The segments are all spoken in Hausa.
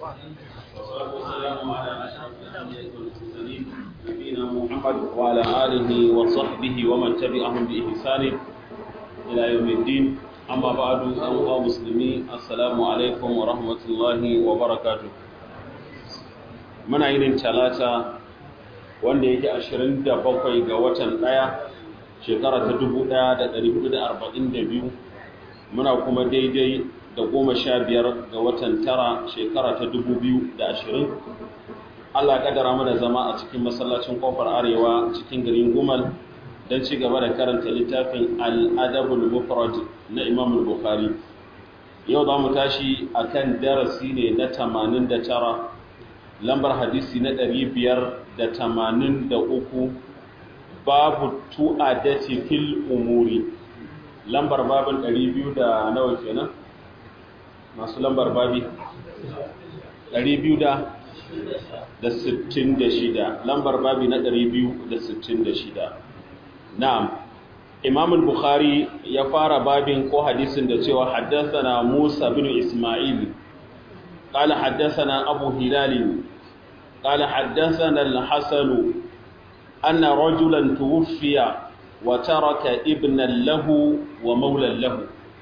والصلاة والسلام على أشرف الأنبياء والمرسلين نبينا محمد وعلى آله وصحبه ومن تبعهم بإحسان إلى يوم الدين أما بعد أيها المسلمين السلام عليكم ورحمة الله وبركاته muna yin talata wanda yake 27 ga watan ɗaya shekara ta 1442 muna kuma daidai da goma sha biyar ga watan tara shekara ta 2020 Allah kadara mana zama a cikin masallacin kofar arewa cikin garin gumal don ci gaba da karanta littafin al'adabul mufrad na imam bukhari yau za mu tashi akan darasi ne na 89 lambar hadisi na ɗari biyar da tamanin da uku babu tu'adati fil umuri lambar babin ɗari biyu da nawa kenan masu lambar babi ɗari biyu da da sittin da shida lambar babi na ɗari biyu da sittin da shida na'am imam bukhari ya fara babin ko hadisin da cewa haddasa na musa bin ismail قال حدثنا أبو هلال قال حدثنا الحسن أن رجلا توفي وترك ابنا له ومولا له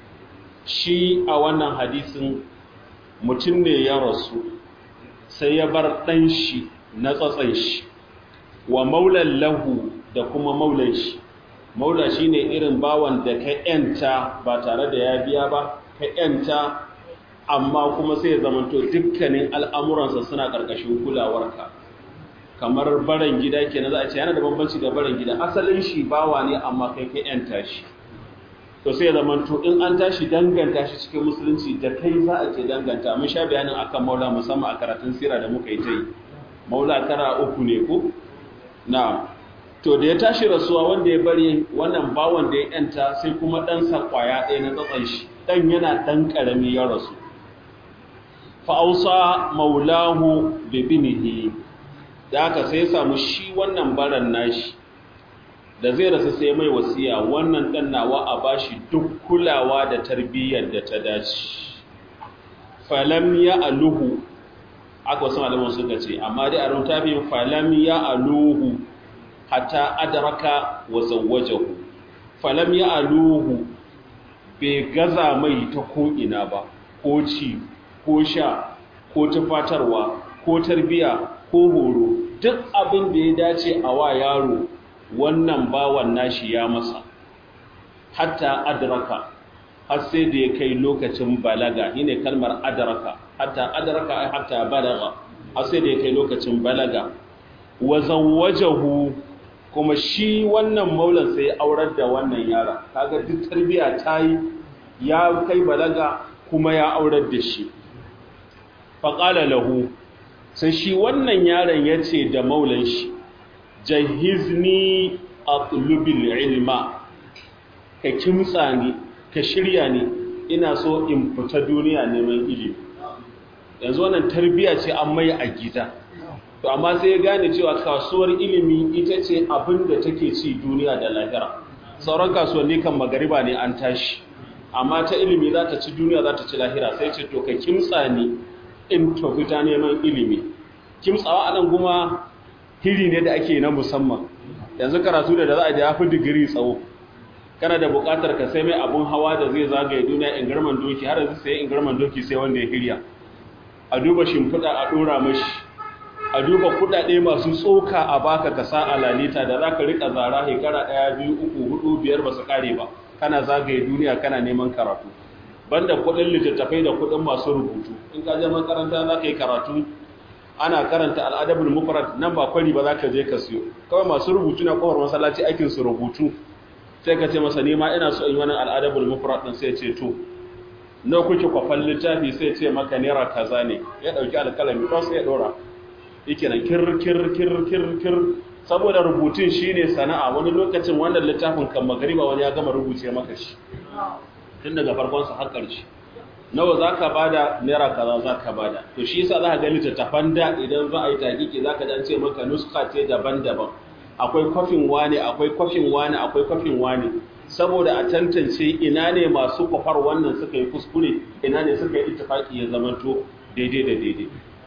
shi a wannan hadisin mutum ne ya rasu sai ya bar ɗan shi na tsatsan shi wa maulan lahu da kuma maulan shi maula shi ne irin bawan da ka ‘yanta ba tare da ya biya ba ka ‘yanta amma kuma sai ya zamanto dukkanin al'amuransa suna ƙarƙashin kulawarka kamar baran gida ke na za a ce yana da bambanci da baran gida asalin shi bawa ne amma kai ka ‘yanta shi to sai ya zamanto in an tashi danganta shi cikin musulunci da kai za a ke danganta mun sha bayanin akan maula musamman a karatun sira da muka yi ta yi maula tara uku ne ko na to da ya tashi rasuwa wanda ya bari wannan bawan da ya ‘yanta sai kuma ɗansa ƙwaya ɗaya na tsatsan shi ɗan yana ɗan ƙarami ya rasu fa'ausa maulahu bibinihi da aka sai samu shi wannan baran nashi da zai rasu sai mai wasiya wannan ɗan nawa a bashi duk kulawa da tarbiyyar da ta dace falam ya aluhu aka wasu malaman suka ce amma dai a rutafin falam ya aluhu hatta adraka wa zawwajahu falam ya aluhu bai gaza mai ta ko'ina ba ko ci ko sha ko tufatarwa ko tarbiya ko horo duk abin da ya dace a wa yaro wannan bawan nashi ya masa hatta adraka har sai da ya kai lokacin balaga shine kalmar adraka hatta adraka ai hatta balaga har sai da ya kai lokacin balaga wa zawwajahu kuma shi wannan maulan sai ya aurar da wannan yara kaga duk tarbiya ta yi ya kai balaga kuma ya aurar da shi faƙala lahu sai shi wannan yaron ya ce da maulan shi jahizni a tulubil ilma ka kimtsa ni ka shirya ni ina so in fita duniya neman ilimi yanzu wannan tarbiya ce an mai a gida to amma sai ya gane cewa kasuwar ilimi ita ce abin da take ci duniya da lahira sauran kasuwanni kan magariba ne an tashi amma ta ilimi za ta ci duniya za ta ci lahira sai ce to ka kimtsa ni in to fita neman ilimi kimtsawa anan kuma hiri ne da ake na musamman yanzu karatu da za a da yafi digiri tsawo kana da buƙatar ka sai mai abun hawa da zai zagaye duniya in garman doki har yanzu sai in garman doki sai wanda ya hirya a duba shimfiɗa a ɗora mashi a duba kuɗaɗe masu tsoka a baka ka sa a lalita da za ka riƙa zara shekara ɗaya biyu uku hudu biyar ba su ƙare ba kana zagaye duniya kana neman karatu banda kuɗin littattafai da kuɗin masu rubutu in ka je makaranta za ka yi karatu ana karanta al'adabul mufrad nan ba kwari ba za ka je ka siyo kawai masu rubutu na kofar masallaci aikin su rubutu sai ka ce masa nema ina so in yi wannan al'adabul mufrad din sai ce to na kuke kwafan littafi sai ce maka naira kaza ne ya dauki alkalami to sai ya dora yake nan kir kir kir kir kir saboda rubutun shine sana'a wani lokacin wannan littafin kan magariba wani ya gama rubuce maka shi tun daga farkon sa har ƙarshe nawa zaka bada naira kaza zaka bada to shi yasa zaka ga littattafan da idan za a yi takiki zaka ji an ce maka nuska ce daban-daban akwai kwafin wane akwai kwafin wane akwai kwafin wane saboda a tantance ina ne masu kwafar wannan suka yi kuskure ina ne suka yi ittifaki ya zamanto daidai da daidai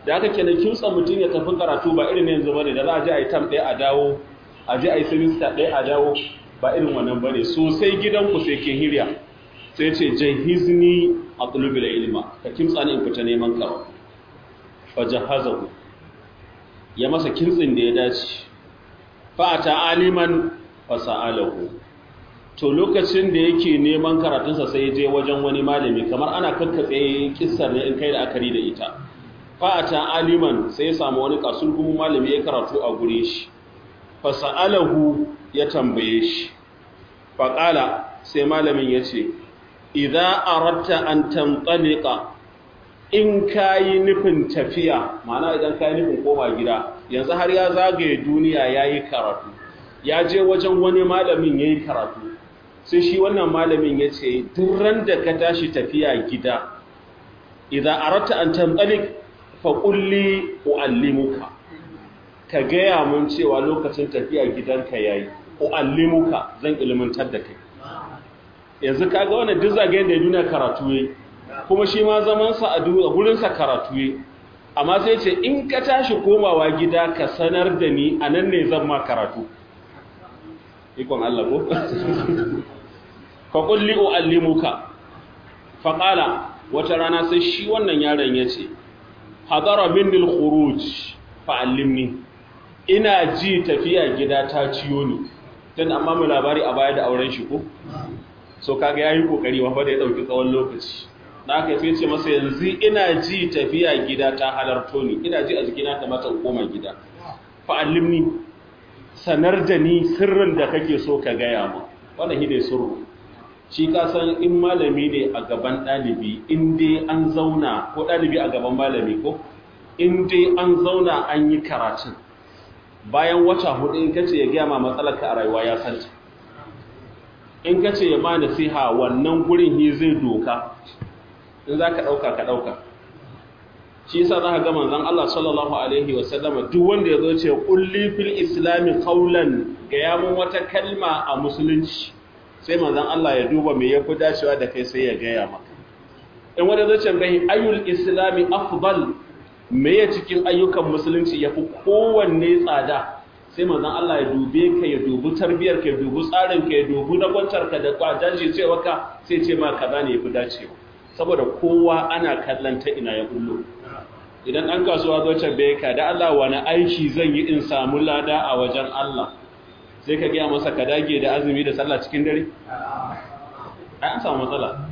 da aka kenan kimtsa mutum ya tafi karatu ba irin yanzu bane da za a je a yi tam ɗaya a dawo a je a yi semester ɗaya a dawo ba irin wannan bane sosai gidanku sai ke hirya sai ce jahizni a da ilma ka kimtsa ni in fita neman karo fa jahazahu ya masa kintsin da ya dace fa ata aliman fa sa'alahu to lokacin da yake neman karatunsa sai je wajen wani malami kamar ana kakkatse kissar ne in kai da akari da ita fa'ata aliman sai ya samu wani kasurgumin malami ya karatu a gure shi fasa'alahu ya tambaye shi faƙala sai malamin ya ce idan aratta an tamtalika in ka yi nufin tafiya mana idan ka yi nufin koma gida yanzu har ya zagaye duniya ya yi karatu ya je wajen wani malamin ya yi karatu sai shi wannan malamin ya ce duran da ka tashi tafiya gida idan aratta an tamtalik faƙulli u'allimuka ka gaya mun cewa lokacin tafiya gidanka ya yi u'allimuka zan ilmantar da kai yanzu kaga wannan duk zagayen da ya duniya karatu ya kuma shi ma zamansa a gurinsa karatu ya amma sai ce in ka tashi komawa gida ka sanar da ni a nan ne zan ma karatu ikon Allah ko? faƙulli u'allimuka faƙala wata rana sai shi wannan yaron ya ce hadara minnil khuruj fa'allimni ina ji tafiya gida ta ciyo ni tun amma mu labari a baya da auren shi ko so kaga yayi kokari wa da ya dauki tsawon lokaci na kai sai ce masa yanzu ina ji tafiya gida ta halarto ni ina ji a jikina ta mata koma gida fa'allimni sanar da ni sirrin da kake so ka gaya mu wannan hide sirru shi ka san in malami ne a gaban ɗalibi in dai an zauna ko ɗalibi a gaban malami ko in dai an zauna an yi karatun bayan wata hudu in kace ya gaya ma matsalarka a rayuwa ya santa in kace ya ma nasiha wannan gurin hi zai doka in za ka ɗauka ka ɗauka shi yasa za ka ga manzon Allah sallallahu alaihi wa sallama duk wanda ya zo ce kulli fil islami qawlan ga ya mun wata kalma a musulunci sai manzon Allah ya duba me yafi dacewa da kai sai ya gaya maka in wanda zai ce bai ayyul islami afdal me ya cikin ayyukan musulunci yafi kowanne tsada sai manzon Allah ya dube ka ya dubi tarbiyar ka ya dubi tsarin ka ya dubi nagwantar ka da kwajaji cewa ka sai ce ma kaza ne yafi dacewa saboda kowa ana kallon ta ina ya bullo idan ɗan kasuwa zo tambaye ka da Allah wani aiki zan yi in samu lada a wajen Allah sai ka gaya masa ka dage da azumi da sallah cikin dare ai an samu matsala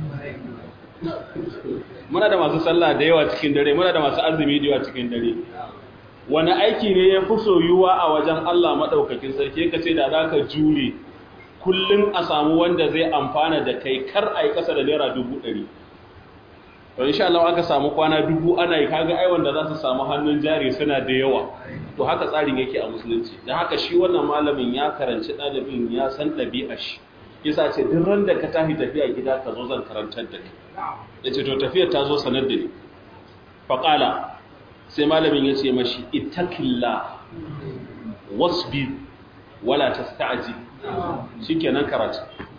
muna da masu sallah da yawa cikin dare muna da masu azumi da yawa cikin dare wani aiki ne ya fi soyuwa a wajen Allah maɗaukakin sarki ka ce da za ka jure kullum a samu wanda zai amfana da kai kar a yi ƙasa da naira dubu ɗari to insha Allah aka samu kwana dubu ana yi kaga ai wanda za su samu hannun jari suna da yawa to haka tsarin yake a musulunci dan haka shi wannan malamin ya karanci ɗalibin ya san ɗabi'a shi yasa ce duk ran da ka tafi tafiya gida ka zo zan karantar da kai yace to tafiyar ta zo sanar da ni faqala sai malamin ya ce mashi ittaqilla wasbir wala tasta'jil shikenan karatu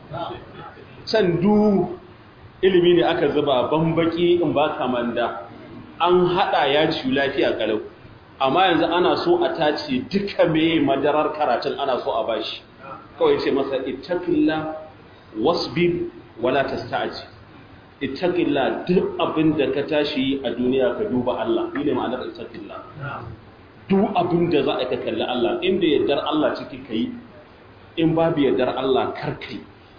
can du ilimi ne aka zuba bambaki in ba manda an hada ya ci lafiya kalau amma yanzu ana so a tace duka meye madarar karatun ana so a bashi kawai ce masa ittaqilla wasbir wala tasta'ji ittaqilla duk abin da ka tashi a duniya ka duba Allah ne ma'anar ittaqilla duk abin da za a ka kalli Allah inda yardar Allah ciki kai in babu yardar Allah karkai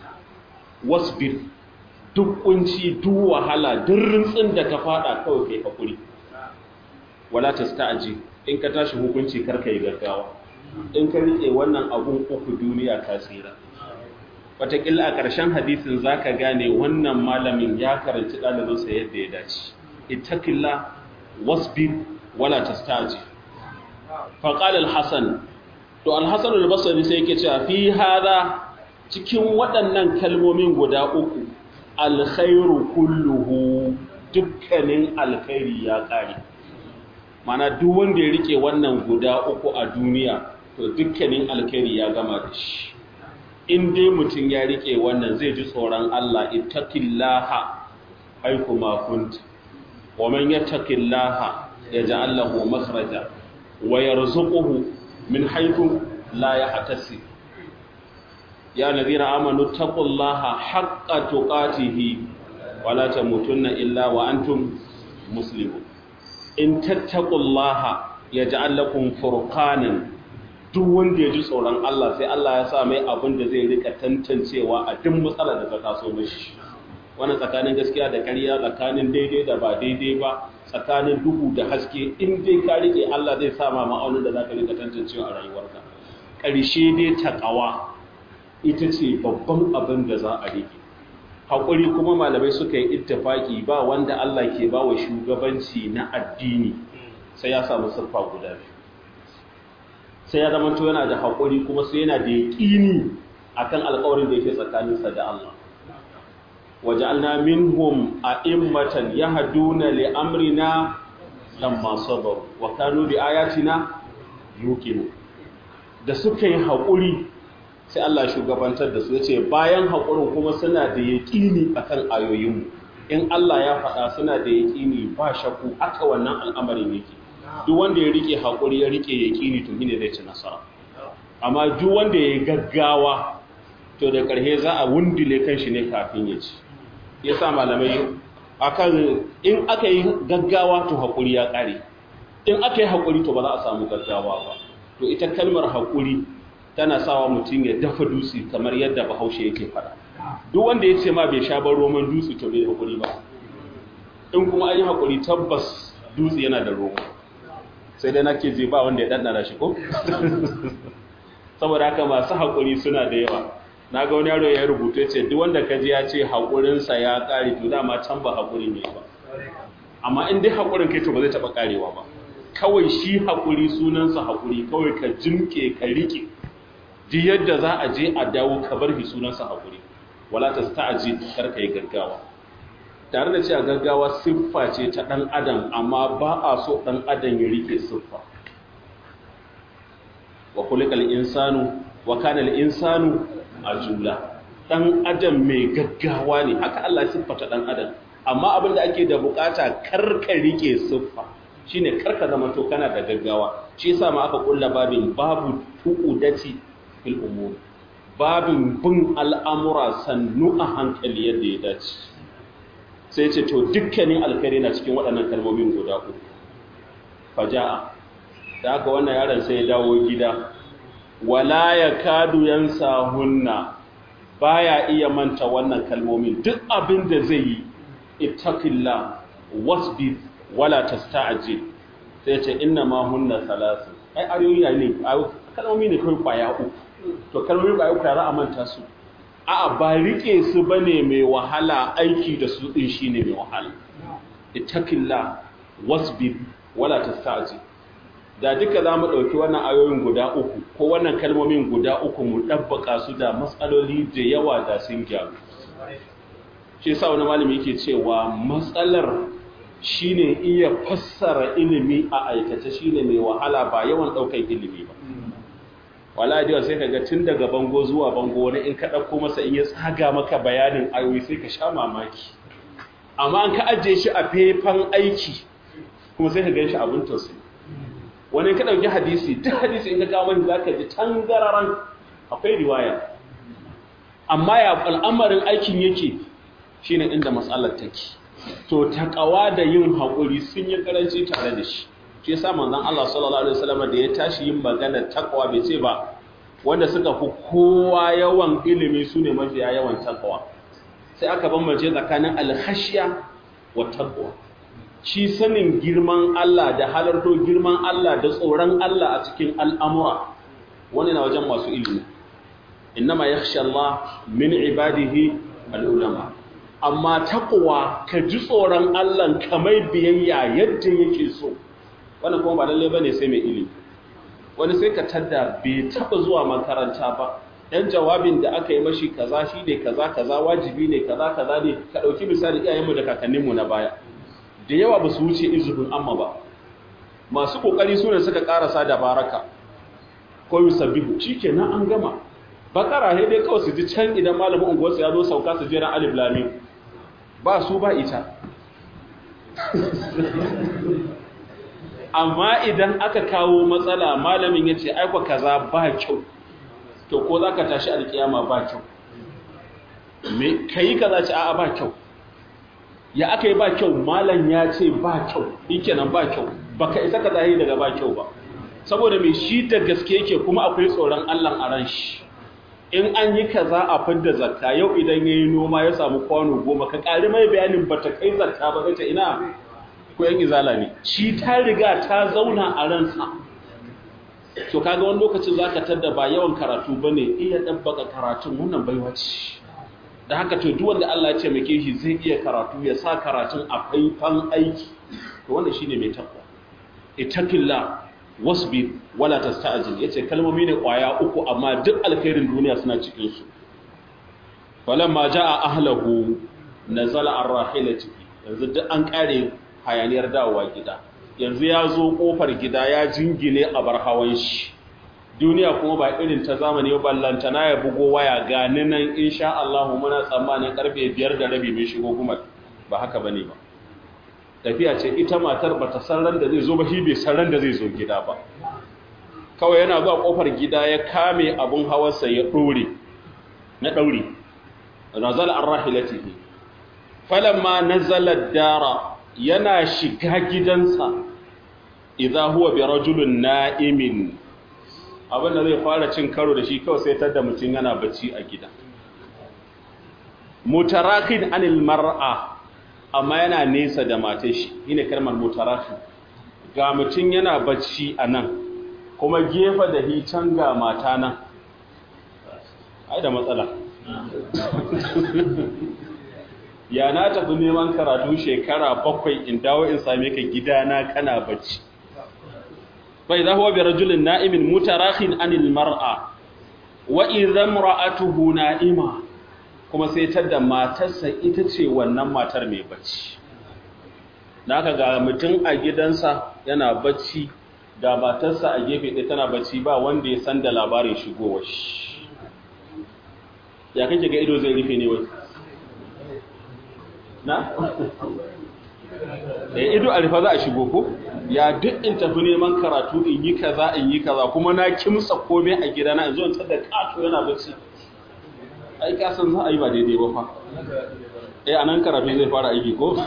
wasbir duk kunci duk wahala duk rintsin da ka fada kawai kai hakuri wala tasta'ji in ka tashi hukunci karka yi gaggawa in ka rike wannan abun uku duniya ka tsira wataƙila a ƙarshen hadisin za ka gane wannan malamin ya karanci ɗalibinsa yadda ya dace ittaqilla wasbir wala tasta'ji faqala al-hasan to al-hasan al-basri sai yake cewa fi hada cikin waɗannan kalmomin guda uku alkhairu kulluhu dukkanin alkhairi ya ƙare mana duk wanda ya rike wannan guda uku a duniya to dukkanin alkhairi ya gama da shi in dai mutum ya rike wannan zai ji tsoron Allah ittaqillaha aiku ma kunta wa man yattaqillaha yaj'al lahu makhraja wa yarzuquhu min haythu la yahtasib ya ladina amanu taqullaha haqqa tuqatihi wa la tamutunna illa wa antum muslimun in tattaqullaha yaj'al lakum furqanan duk wanda ya ji tsoron Allah sai Allah ya sa mai abin da zai rika tantancewa a duk matsalar da ta taso mishi wannan tsakanin gaskiya da ƙarya tsakanin daidai da ba daidai ba tsakanin duhu da haske in dai ka rike Allah zai sa ma ma'aunin da zaka rika tantancewa a rayuwarka ƙarshe dai taqwa ita ce babban abin da za a rike haƙuri kuma malamai suka yi ittifaki ba wanda Allah ke ba wa shugabanci na addini sai ya samu siffa guda biyu sai ya zama yana da haƙuri kuma sai yana da yaƙini akan alƙawarin da yake tsakaninsa da Allah waja'alna minhum a'immatan yahduna li amrina lamma sabaru wa kanu bi ayatina yuqinu da suka yi haƙuri sai Allah shugabantar da su yace bayan haƙurin kuma suna da yaƙini akan ayoyinmu in Allah ya faɗa suna da yaƙini ba shakku haka wannan al'amarin yake duk wanda ya rike haƙuri ya rike yaƙini to shine zai ci nasara amma duk wanda ya gaggawa to da ƙarshe za a wundule kanshi ne kafin ya ci yasa malamai akan in aka yi gaggawa to haƙuri ya ƙare in aka yi haƙuri to ba za a samu gaggawa ba to ita kalmar haƙuri tana sawa mutum ya dafa dutse kamar yadda bahaushe yake faɗa duk wanda ya ce ma bai sha ban roman dutse to bai haƙuri ba in kuma an yi haƙuri tabbas dutse yana da roman sai dai nake je ba wanda ya ɗanɗana shi ko saboda haka masu haƙuri suna da yawa na ga wani yaro ya rubuta ce duk wanda ka ji ya ce haƙurinsa ya ƙare to dama can ba haƙuri ne ba amma in dai haƙurin kai to ba zai taɓa ƙarewa ba kawai shi haƙuri sunansa haƙuri kawai ka jimke ka riƙe ji yadda za a je a dawo ka bar shi sunansa haƙuri wala ta sta'aji kar ka yi gaggawa tare da cewa gaggawa siffa ce ta ɗan adam amma ba a so ɗan adam ya rike siffa wa kulikal insanu wa kana al insanu ajula ɗan adam mai gaggawa ne haka Allah siffata ɗan adam amma abin da ake da bukata kar ka rike siffa shine kar ka zama to kana da gaggawa shi yasa ma aka kulla babin babu tuqudati fil umur babin bin al'amura sannu a hankali yadda ya dace sai ce to dukkanin alkhairi na cikin waɗannan kalmomin guda uku faja'a da aka wannan yaron sai ya dawo gida wala ya kadu yansa hunna baya iya manta wannan kalmomin duk abin da zai yi ittaqillah wasbir wala tasta'jil sai ce inna ma hunna salasu ai ayoyi ne kalmomi ne kai kwaya uku to kalmomi kwaya uku za a manta su a'a ba rike su bane mai wahala aiki da su din shine mai wahala ittaqillah wasbir wala tasta'jil da duka za mu ɗauki wannan ayoyin guda uku ko wannan kalmomin guda uku mu ɗabbaka su da matsaloli da yawa da sun gyaru shi sa wani malami yake cewa matsalar shine iya fassara ilimi a aikace shine mai wahala ba yawan ɗaukar ilimi ba wala da sai ka ga tun daga bango zuwa bango wani in ka ɗauko masa in ya tsaga maka bayanin ayoyi sai ka sha mamaki amma an ka ajiye shi a faifan aiki kuma sai ka gan shi abin tausayi wani ka ɗauki hadisi duk hadisi in ka kawo mani za ka ji tangararan akwai riwaya amma ya al'amarin aikin yake shine inda matsalar take to takawa da yin haƙuri sun yi karanci tare da shi shi yasa manzon Allah sallallahu alaihi wasallam da ya tashi yin magana takawa bai ce ba wanda suka fi kowa yawan ilimi sune mafiya yawan takawa sai aka bambance tsakanin alhashiya wa taqwa shi sanin girman Allah da halarto girman Allah da tsoron Allah a cikin al'amura wani na wajen masu ilimi innama yakhsha Allah min ibadihi al'ulama amma taqwa ka ji tsoron Allah kamar biyayya yadda yake so wannan kuma ba lalle bane sai mai ilimi wani sai ka tadda bai taba zuwa makaranta ba yan jawabin da aka yi mashi kaza shi ne kaza kaza wajibi ne kaza kaza ne ka dauki misali iyayenmu da kakanninmu na baya da yawa ba su wuce izubin amma ba masu kokari su ne suka karasa da baraka ko yusabbihu shikenan an gama bakara he dai kawai su ji can idan malamin unguwarsu ya zo sauka su jira alif lam ba su ba ita amma idan aka kawo matsala malamin ya ce aikwa kaza ba kyau to ko za ka tashi alkiyama ba kyau me ka yi kaza ce a'a ba kyau ya aka yi ba kyau malam ya ce ba kyau kenan ba kyau ba ka isa ka zahi daga ba kyau ba saboda mai shi da gaske yake kuma akwai tsoron allah a ran shi in an yi kaza a fidda zakka yau idan ya yi noma ya samu kwano goma ka ƙari mai bayanin ba ta kai zakka ba zai ina ko yan izala ne shi ta riga ta zauna a ransa to kaga wani lokacin za ka tadda ba yawan karatu ba ne iya ɗabbaka karatun wannan baiwa ce da haka to duk wanda Allah ya ce mai shi zai iya karatu ya sa karatun a faifan aiki to wannan shine mai takwa ittaqillah wasbir wala tasta'jil yace kalmomi ne kwaya uku amma duk alkhairin duniya suna cikin su falamma jaa ahlahu nazala ar-rahilati yanzu duk an kare hayaniyar dawowa gida yanzu ya zo kofar gida ya jingine a bar hawan shi duniya kuma ba irin ta zamani ba ballanta na ya bugo waya gani nan insha Allah muna tsammanin karfe 5 da rabi mai shigo kuma ba haka bane ba tafiya ce ita matar ba ta san ran da zai zo ba shi bai san ran da zai zo gida ba kawai yana zuwa kofar gida ya kame abun hawarsa ya dore na daure nazal arrahilatihi falamma nazala dara yana shiga gidansa idza huwa bi rajulin na'imin abinda zai fara cin karo da shi kawai sai tadda mutum yana bacci a gida mutarakin anil mar'a amma yana nesa da matar shi shine kalmar mutarakin ga mutum yana bacci a nan kuma gefe da hitan ga mata nan ai da matsala ya na tafi neman karatu shekara bakwai in dawo in same ka gidana kana bacci bai za huwa bi rajulin na'imin mutarakhin anil mar'a wa idza imra'atuhu na'ima kuma sai tadda matarsa ita ce wannan matar mai bacci naka ga mutum a gidansa yana bacci da matarsa a gefe ɗaya tana bacci ba wanda ya san da labarin shigowar shi ya kake ga ido zai rufe ne wai na? da ido a rufa za a shigo ko ya duk in tafi neman karatu in yi kaza in yi kaza kuma na kimsa komai a gidana in zo in tada kato yana bacci ai kasan za a yi ba daidai ba fa eh anan karatu zai fara aiki ko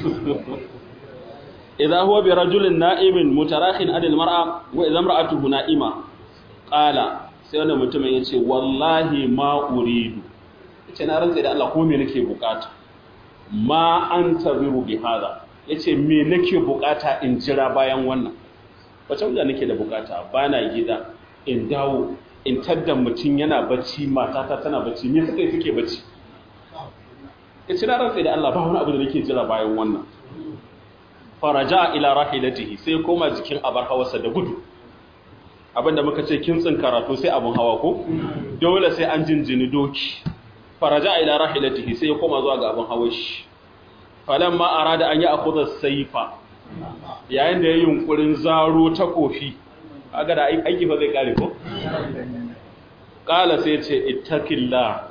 idza huwa bi rajulin na'imin mutarakhin adil mar'a wa idza imra'atuhu na'ima qala sai wannan mutumin yace wallahi ma uridu yace na rantsa da Allah ko me nake bukata ma an tabiru bi hada yace me nake bukata in jira bayan wannan wace wanda nake da bukata bana gida in dawo in tadda mutum yana bacci matata tana bacci me suka yi suke bacci yace na rantsa da Allah ba wani abu da nake jira bayan wannan faraja ila rahilatihi sai koma jikin abar hawarsa da gudu abinda muka ce kintsin karatu sai abun hawa ko dole sai an jinjini doki faraja ila rahilatihi sai ya koma zuwa ga abin hawan shi falamma arada an yi akhudha sayfa yayin da ya yunkurin zaro ta kofi kaga da aiki fa zai kare ko kala sai ce ittaqillah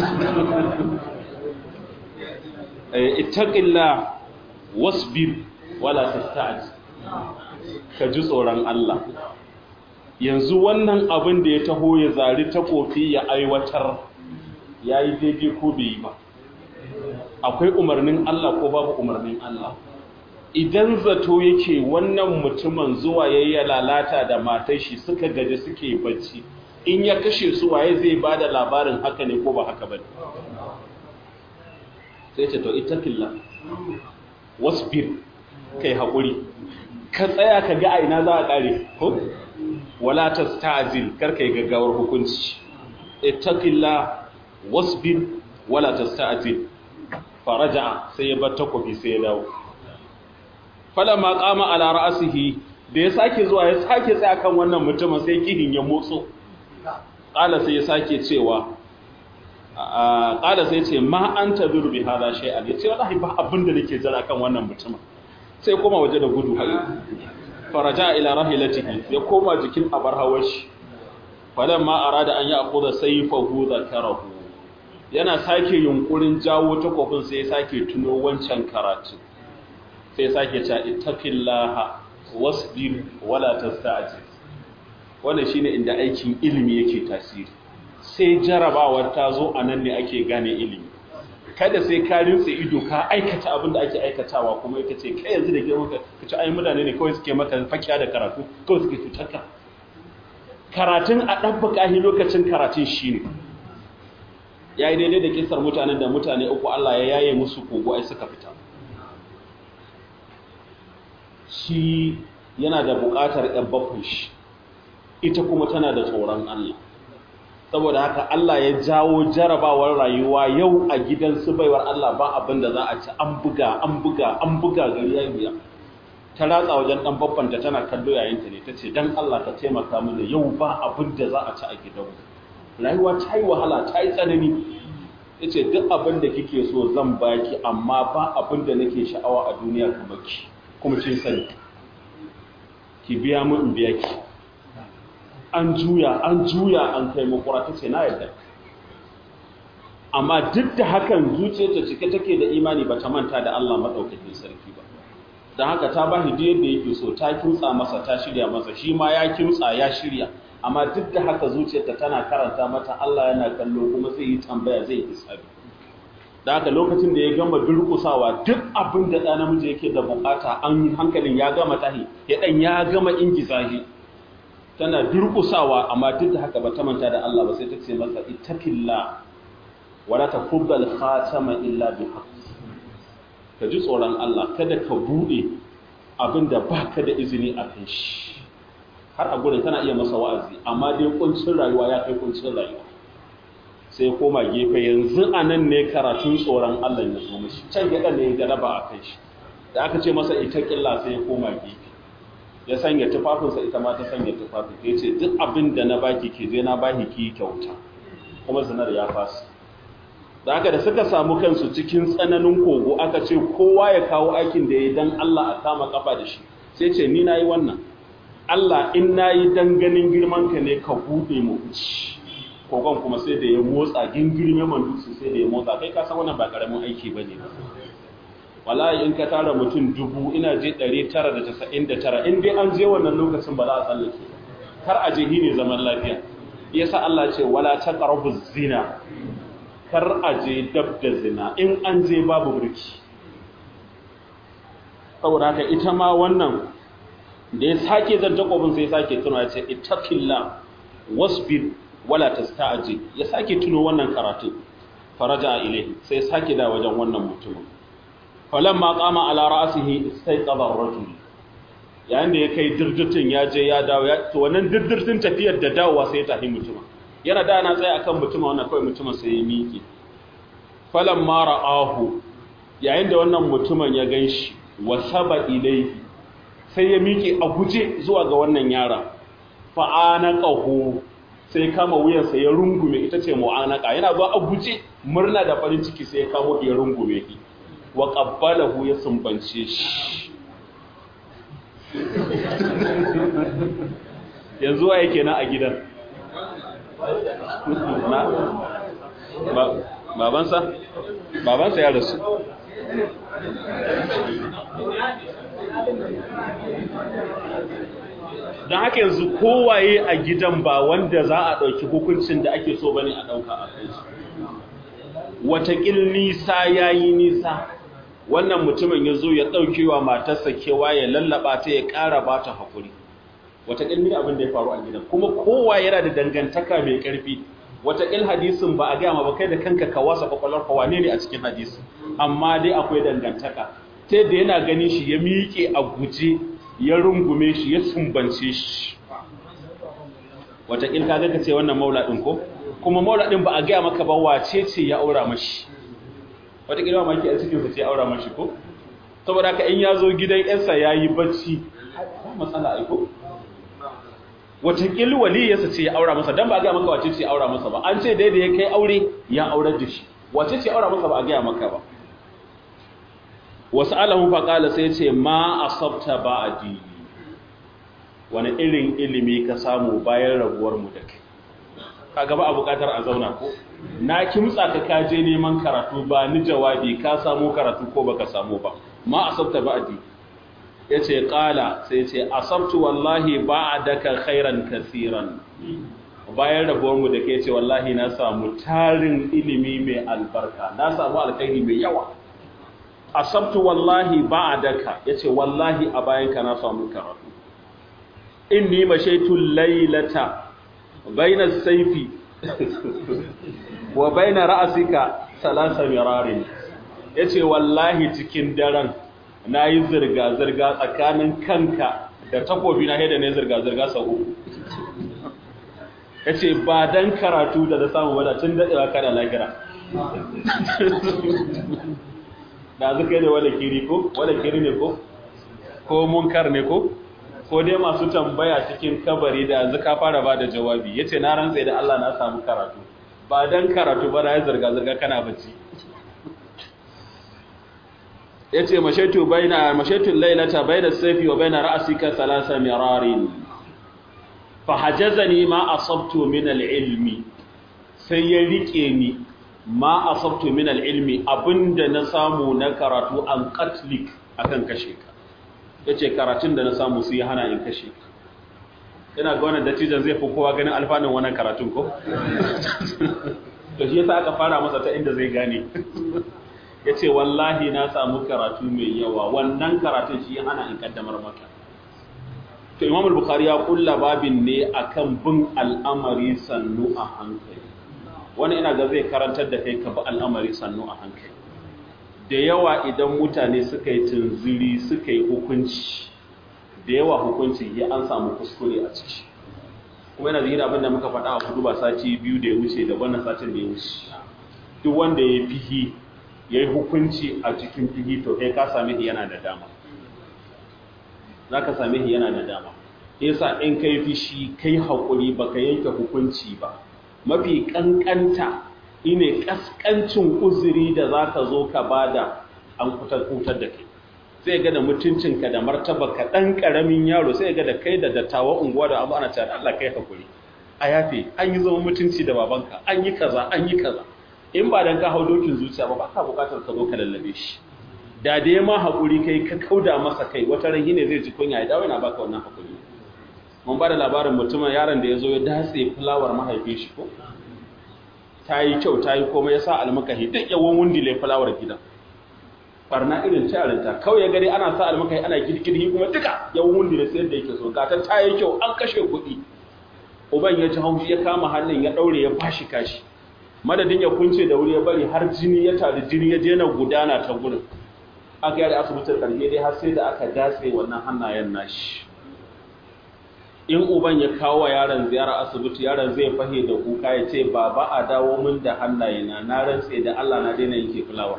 eh ittaqillah wasbir wala tasta'j ka ji tsoron Allah yanzu wannan abin da ya taho ya zari ta kofi ya aiwatar ya yi daidai ko bai yi ba akwai umarnin Allah ko babu umarnin Allah idan zato yake wannan mutumin zuwa ya yi lalata da matar shi suka gaji suke bacci in ya kashe su waye zai ba da labarin haka ne ko ba haka ba sai ce to itakilla wasbir kai haƙuri ka tsaya ka ga aina za a ƙare ko wala tasta'zil kar kai gaggawar hukunci itakilla wasbir wala tasta'zil faraja sai ya bar takobi sai ya dawo falamma qama ala ra'sihi da ya sake zuwa ya sake tsaya kan wannan mutumin sai kihin ya motso qala sai ya sake cewa qala sai ya ce ma anta bir bi hada shay'an yace wallahi ba abin da nake jira kan wannan mutumin sai koma waje da gudu faraja ila rahilatihi ya koma jikin abar hawashi falamma arada an ya'khudha sayfahu zakarahu yana sake yunkurin jawo takofin sai ya sake tuno wancan karatu sai ya sake cewa ittaqillaha wasbir wala tasta'jil wannan shine inda aikin ilimi yake tasiri sai jarabawar ta zo anan ne ake gane ilimi kada sai ka rinse ido ka aikata abin da ake aikatawa kuma yake ce kai yanzu da girman ka ce ai mutane ne kawai suke maka fakiya da karatu kawai suke cutar ka karatun a ɗabbaka shi lokacin karatun shi ne ya yi daidai da kisar mutanen da mutane uku Allah ya yaye musu kogo ai suka fita shi yana da buƙatar ‘yan bakwai shi ita kuma tana da tsoron Allah saboda haka Allah ya jawo jarabawar rayuwa yau a gidan su baiwar Allah ba abin da za a ci an buga an buga an buga gari ya biya ta ratsa wajen dan babbanta tana kallo yayinta ne tace dan Allah ka taimaka mini yau ba abin da za a ci a gidanmu rayuwa ta yi wahala ta yi tsanani yace duk abin da kike so zan baki amma ba abin da nake sha'awa a duniya kamar ki kuma kin sani ki biya mu in biya ki an juya an juya an kai makura ta ce na yadda amma duk da hakan zuciyarta cike take da imani ba ta manta da Allah maɗaukakin sarki ba don haka ta ba shi yadda yake so ta kimtsa masa ta shirya masa shi ma ya kimtsa ya shirya amma duk da haka zuciyarta tana karanta mata Allah yana kallo kuma zai yi tambaya zai yi hisabi da haka lokacin da ya gama durƙusawa duk abin da ɗa namiji yake da bukata an hankalin ya gama tahi ya ɗan ya gama ingiza shi tana durƙusawa amma duk da haka ba ta manta da Allah ba sai ta ce masa ittaqilla wala taqubbal khatama illa bi haqq ka ji tsoron Allah kada ka bude abinda baka da izini a kan shi har a gurin tana iya masa wa'azi amma dai kuncin rayuwa ya kai kuncin rayuwa sai koma gefe yanzu anan ne karatun tsoron Allah ya zo mishi can ya ne ya jaraba a kan shi da aka ce masa ittaqilla sai ya koma gefe ya sanya tufafinsa ita ma ta sanya tufafin ya ce duk abin da na baki ke je na baki ki kyauta kuma zinar ya fasa da haka da suka samu kansu cikin tsananin kogo aka ce kowa ya kawo aikin da ya dan Allah a kama kafa da shi sai ce ni nayi wannan Allah in nayi dan ganin girman ka ne ka bude mu ci kogon kuma sai da ya motsa gingirme man dutse sai da ya motsa kai ka san wannan ba karamin aiki bane ba wallahi in ka tara mutum dubu ina je 999 in dai an je wannan lokacin ba za a tsallake kar a je ne zaman lafiya yasa Allah ce wala taqrabu zina kar a je dab da zina in an je babu burki saboda haka ita ma wannan da ya sake zanta kofin sai sake tuno ya ce ittaqilla wasbir wala tasta'jil ya sake tuno wannan karatu faraja ilaihi sai sake da wajen wannan mutumin falamma qama ala ra'sihi istayqadha ar-rajul yayin da ya kai dirdirtin ya je ya dawo ya to wannan dirdirtin tafiyar da dawowa sai ya tafi mutumin yana da na tsaye akan mutumin wannan kawai mutumin sai ya miƙe falamma ra'ahu yayin da wannan mutumin ya ganshi wasaba ilayhi sai ya miƙe a guje zuwa ga wannan yara fa'anaqahu sai kama wuyansa ya rungume ita ce mu'anaka yana zuwa a guje murna da farin ciki sai ya kamo ya rungume shi wa ƙabbalahu ya sumbance shi yanzu wa yake na a gidan na babansa babansa ya rasu don haka yanzu kowaye a gidan ba wanda za a ɗauki hukuncin da ake so bane a ɗauka a kai watakil nisa ya yi nisa wannan mutumin ya zo ya ɗauke wa matarsa kewa ya lallaba ta ya ƙara ba ta haƙuri watakil ne abin da ya faru a gidan kuma kowa yana da dangantaka mai ƙarfi watakil hadisin ba a gaya ma ba kai da kanka ka wasa kwakwalwar ka wane ne a cikin hadisi amma dai akwai dangantaka ta yadda yana ganin shi ya miƙe a guje ya rungume shi ya sumbance shi watakil ka ga ce wannan maula ɗin ko kuma maula ɗin ba a gaya maka ba wace ce ya aura mashi watakila ma maki a cikinsa ce aura mashi ko saboda ka in ya zo gidan yansa ya yi bacci ba matsala aiko watakila waliyarsa ce ya aura masa don ba a gaya maka wace ce ya aura masa ba an ce daidai ya kai aure ya aurar da shi wace ce ya aura masa ba a gaya maka ba wasu alamun faƙala sai ce ma a sabta ba a dini wani irin ilimi ka samu bayan rabuwarmu da kai ka gaba a buƙatar a zauna ko na kimtsa ka kaje neman karatu ba ni jawabi ka samu karatu ko baka samu ba ma a sabta ba a dini ya ce ƙala sai ce asabtu wallahi ba a daka khairan kasiran bayan rabuwarmu da ke ce wallahi na samu tarin ilimi mai albarka na samu alkhairi mai yawa asabtu wallahi ba a daka ya ce wallahi a bayanka na samu karatu inni mashaitul lailata baina saifi wa baina ra'asika salasa mirarin yace wallahi cikin daren nayi zirga zirga tsakanin kanka da takobi na da ne zirga zirga sau uku yace ba dan karatu da da samu ba da tun dadewa kana lagira da zuka ne wala kiri ko wala kiri ne ko ko munkar ne ko ko dai masu tambaya cikin kabari da yanzu ka fara ba da jawabi yace na rantsa da Allah na samu karatu ba dan karatu ba na yi zirga zirga kana bacci yace mashaitu baina mashaitu laylata baina sayfi wa baina ra'sika thalatha mirarin fa hajazani ma asabtu min al-ilmi sai ya rike ni ma asabtu min al-ilmi abinda na samu na karatu an qatlik akan kashe ka ya ce karatun da na samu su yi hana in kashe ina ga wannan dattijan zai fi kowa ganin alfanun wannan karatun ko? to shi yasa aka fara masa ta inda zai gane ya ce wallahi na samu karatu mai yawa wannan karatun shi hana in kaddamar maka to imam al-bukhari ya kulla babin ne akan bin al'amari sannu a hankali wani ina ga zai karantar da kai ka bi al'amari sannu a hankali da yawa idan mutane suka yi tunziri suka yi hukunci da yawa hukunci ya an samu kuskure a ciki kuma yana zira abinda muka faɗa a kudu ba sati biyu da ya wuce da wannan satin da ya wuce duk wanda ya fihi ya yi hukunci a cikin fihi to kai ka same shi yana da dama za ka same shi yana da dama yasa in kai fishi kai haƙuri ba ka yanke hukunci ba mafi ƙanƙanta ine kaskancin uzuri da za ka zo ka bada an kutar da kai sai ga da mutuncinka da martaba ka ɗan ƙaramin yaro sai ga da kai da dattawa unguwa da abu ana cewa Allah kai hakuri a yafe an yi zama mutunci da babanka an yi kaza an yi kaza in ba dan ka hau dokin zuciya ba ba ka bukatar ka zo ka lallabe shi da da ya ma haƙuri kai ka kauda masa kai wata ran ne zai ji kunya ya dawo yana baka wannan haƙuri mun ba da labarin mutumin yaron da ya zo ya datse fulawar mahaifin shi ko ta yi kyau ta yi komai ya sa almakahi duk yawon wundile fulawar gidan barna irin tarinta kawai ya gari ana sa almakahi ana girgirhi kuma duka yawon wundile sai yadda yake so gata ta yi kyau an kashe kuɗi uban ya ci haushi ya kama hannun ya ɗaure ya bashi kashi madadin ya kunce da wuri ya bari har jini ya tari jini ya daina gudana ta gurin aka yi asibitin ƙarshe dai har sai da aka datse wannan hannayen nashi in uban ya kawo wa yaron ziyara asibiti yaron zai fahe da kuka ya ce baba a dawo min da hannayena na rantse da Allah na daina yake fulawa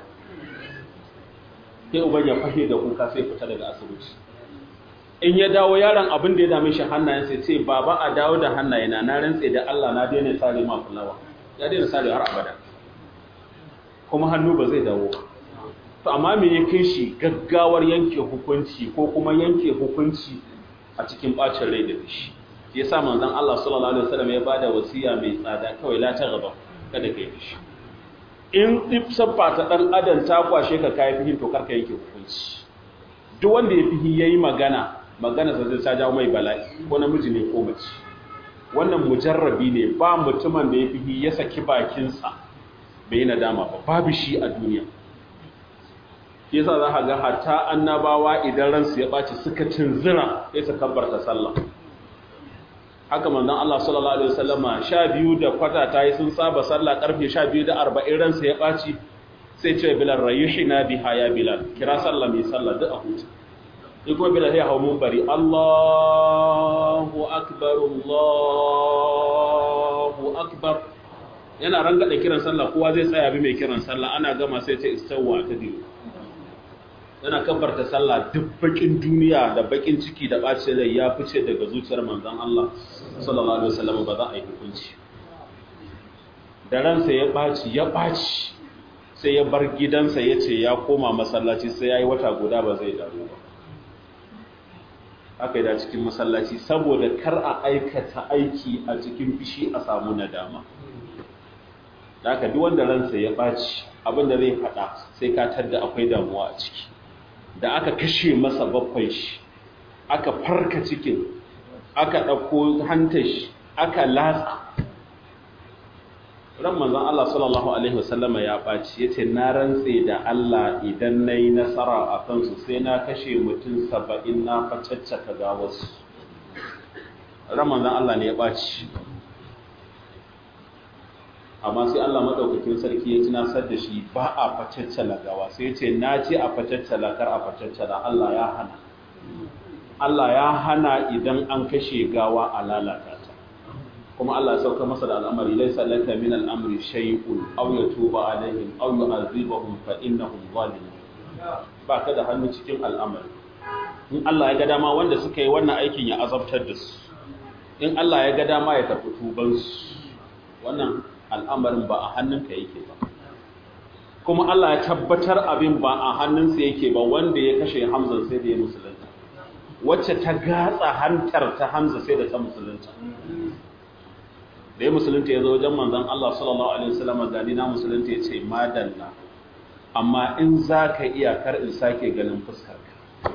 sai uban ya fahe da kuka sai fita daga asibiti in ya dawo yaron abin da ya dame shi hannayen sai ce baba a dawo da hannayena na rantse da Allah na daina sare ma fulawa ya daina sare har abada kuma hannu ba zai dawo to amma me ya kai shi gaggawar yanke hukunci ko kuma yanke hukunci a cikin bacin rai da shi ya sa manzon Allah sallallahu alaihi wasallam ya bada wasiya mai tsada kawai la ta gaba kada kai fishi in tsiffa ta dan adam ta kwashe ka kai fihin to karka yake hukunci duk wanda ya fihi yayi magana magana sa zai ta jawo mai bala'i ko namiji ne ko mace wannan mujarrabi ne ba mutumin da ya fihi ya saki bakin sa bai nadama ba babu shi a duniya yasa za ka ga hatta annabawa idan ransu ya ɓaci suka tunzira sai su kabbarta sallah haka manzon Allah sallallahu alaihi wasallama sha biyu da kwata ta yi sun saba sallah karfe sha biyu da arba'in ransu ya ɓaci sai ce bilal rayuhina biha ya bilal kira sallah mai sallah duk a huta in kuma bilal ya hau mun bari Allahu akbar Allahu akbar yana rangada kiran sallah kowa zai tsaya bi mai kiran sallah ana gama sai ta istawwa ta diyo yana kabbarta sallah duk bakin duniya da bakin ciki da bacin rai ya fice daga zuciyar manzon Allah sallallahu alaihi wasallam ba za a yi hukunci da ransa ya baci ya baci sai ya bar gidansa ya ce ya koma masallaci sai ya yi wata guda ba zai dawo ba haka yi da cikin masallaci saboda kar a aikata aiki a cikin fishi a samu nadama da haka duk wanda ransa ya ɓaci abinda zai faɗa sai ka tadda akwai damuwa a ciki da aka kashe masa bakwai shi aka farka cikin aka ɗauko hantar shi aka latsa ran manzon Allah sallallahu alaihi wasallama ya ɓaci yace na rantse da Allah idan nayi nasara a kansu sai na kashe mutum saba'in na facaccaka gawarsu ran manzon Allah ne ya ɓaci amma sai Allah madaukakin sarki ya tunasar da shi ba a facaccala gawa sai ya ce na ce a facaccala kar a facaccala Allah ya hana Allah ya hana idan an kashe gawa a lalata ta kuma Allah ya sauka masa da al'amari laisa laka min al'amri shay'un aw yatuba alaihim aw yu'adhibahum fa innahum zalimun ba ka da hannu cikin al'amari in Allah ya ga dama wanda suka yi wannan aikin ya azabtar da su in Allah ya ga dama ya tafi tuban su wannan al'amarin ba a hannunka yake ba kuma Allah ya tabbatar abin ba a hannunsa yake ba wanda ya kashe Hamza sai da ya musulunta wacce ta gatsa hantar ta Hamza sai da ta musulunta da ya musulunta ya zo wajen manzon Allah sallallahu alaihi wasallam gani na musulunta ya ce madalla amma in za ka iya kar in sake ganin fuskarka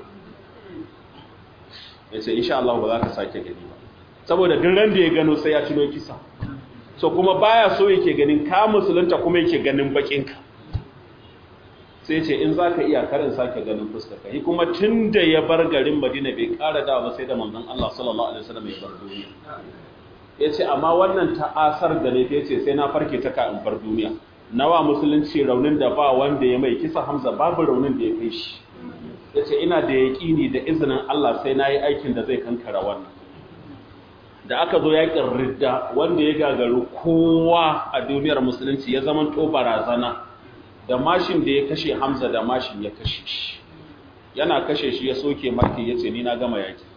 ya ce insha Allah ba za ka sake gani ba saboda duk ran da ya gano sai ya tuno kisa so kuma baya so yake ganin ka musulunta kuma yake ganin bakinka sai ce in za ka iya karin sake ganin fuskarka yi kuma tun da ya bar garin madina bai kara dawa ba sai da manzon Allah sallallahu alaihi wasallam ya bar duniya ya ce amma wannan ta'asar da ne ya ce sai na farke ta ka in bar duniya nawa musulunci raunin da ba wanda ya mai kisa hamza babu raunin da ya kai shi ya ce ina da yaƙini da izinin Allah sai na yi aikin da zai kankara wannan da aka zo yaƙin ridda wanda ya gagaru kowa a duniyar musulunci ya zama to barazana da mashin da ya kashe hamza da mashin ya kashe shi yana kashe shi ya soke maki ya ce ni na gama yaƙi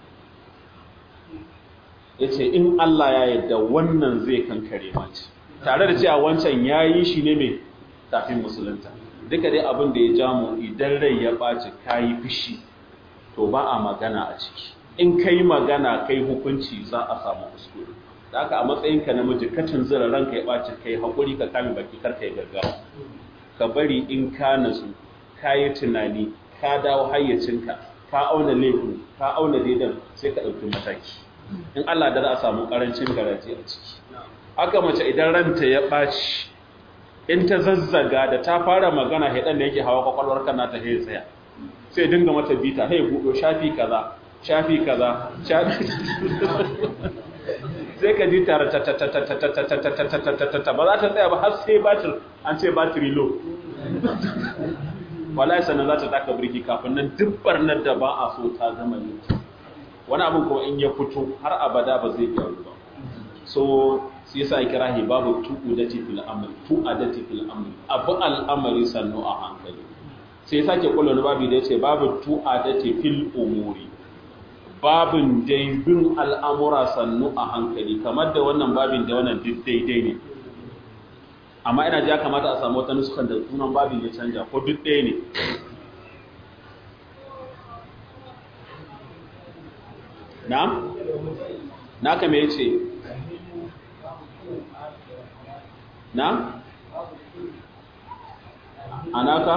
ya ce in Allah ya yadda wannan zai kankare mace tare da cewa wancan ya yi shi ne mai tafin musulunta duka dai abin da ya jamu idan rai ya ɓaci ka yi fushi to ba a magana a ciki in ka yi magana kai hukunci za a samu kuskure da haka a matsayinka namiji ka tunzura ranka ya ɓaci kai haƙuri ka kame baki kar ka yi gaggawa ka bari in ka natsu ka yi tunani ka dawo hayyacinka ka auna laifin ka auna daidan sai ka ɗauki mataki in Allah da za a samu ƙarancin garaje a ciki haka mace idan ranta ya ɓaci in ta zazzaga da ta fara magana haidan da yake hawa kwakwalwar kana ta haye tsaya sai dinga mata bita haye buɗo shafi kaza shafi kaza sai ka ji tare ta ta ta ta ta ta ta ta ta ta ta ta ta ta ba za ta tsaya ba har sai batir an ce batiri low wallahi sannan za ta taka birki kafin nan duk barnar da ba a so ta zama ne wani abin kuma in ya fito har abada ba zai gyaru ba so sai yasa kirahi babu tu'udati fil amri tu'adati fil amri abu al'amari sannu a hankali sai sake kula da babu da yace babu tu'adati fil umuri babin dai bin al'amura sannu a hankali kamar da wannan babin da wannan duk daidai ne amma ina ji ya kamata a samu wata nuskan da sunan babin ya canja ko duk ɗaya ne na? na kame ya ce na? anaka?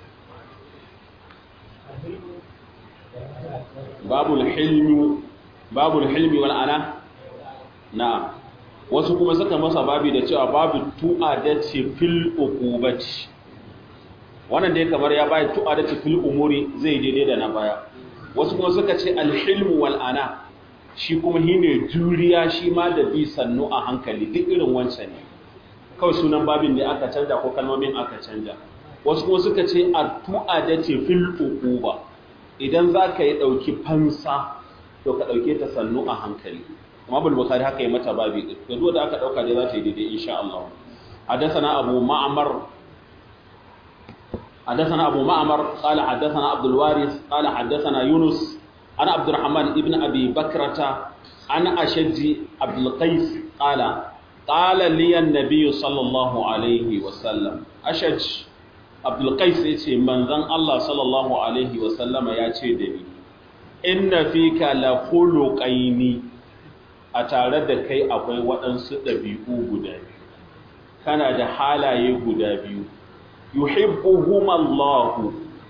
babul hilmi babul hilmi wal ana na wasu kuma suka masa babi da cewa babu tu'adati fil uqubati wannan dai kamar ya bai tu'adati fil umuri zai daidai da na baya wasu kuma suka ce al hilmu wal ana shi kuma shine juriya shi ma da bi sannu a hankali duk irin wancan ne kawai sunan babin ne aka canja ko kalmomin aka canja wasu kuma suka ce a tu'adati fil uquba idan za ka yi ɗauki fansa to ka ɗauke ta sannu a hankali amma bul bukhari haka yi mata babi ɗin to duk da aka ɗauka dai za ta yi daidai insha Allah حدثنا أبو معمر حدثنا أبو معمر قال حدثنا عبد الوارث قال حدثنا يونس أنا عبد الرحمن ابن أبي بكرة أنا أشج عبد القيس قال قال لي النبي صلى الله عليه وسلم أشج abdulkais ya ce manzan Allah sallallahu Alaihi wasallama ya ce da ni inna fi ka la khuluqaini a tare da kai akwai waɗansu ɗabi'u guda biyu kana da halaye guda biyu yuhibbuhum Allah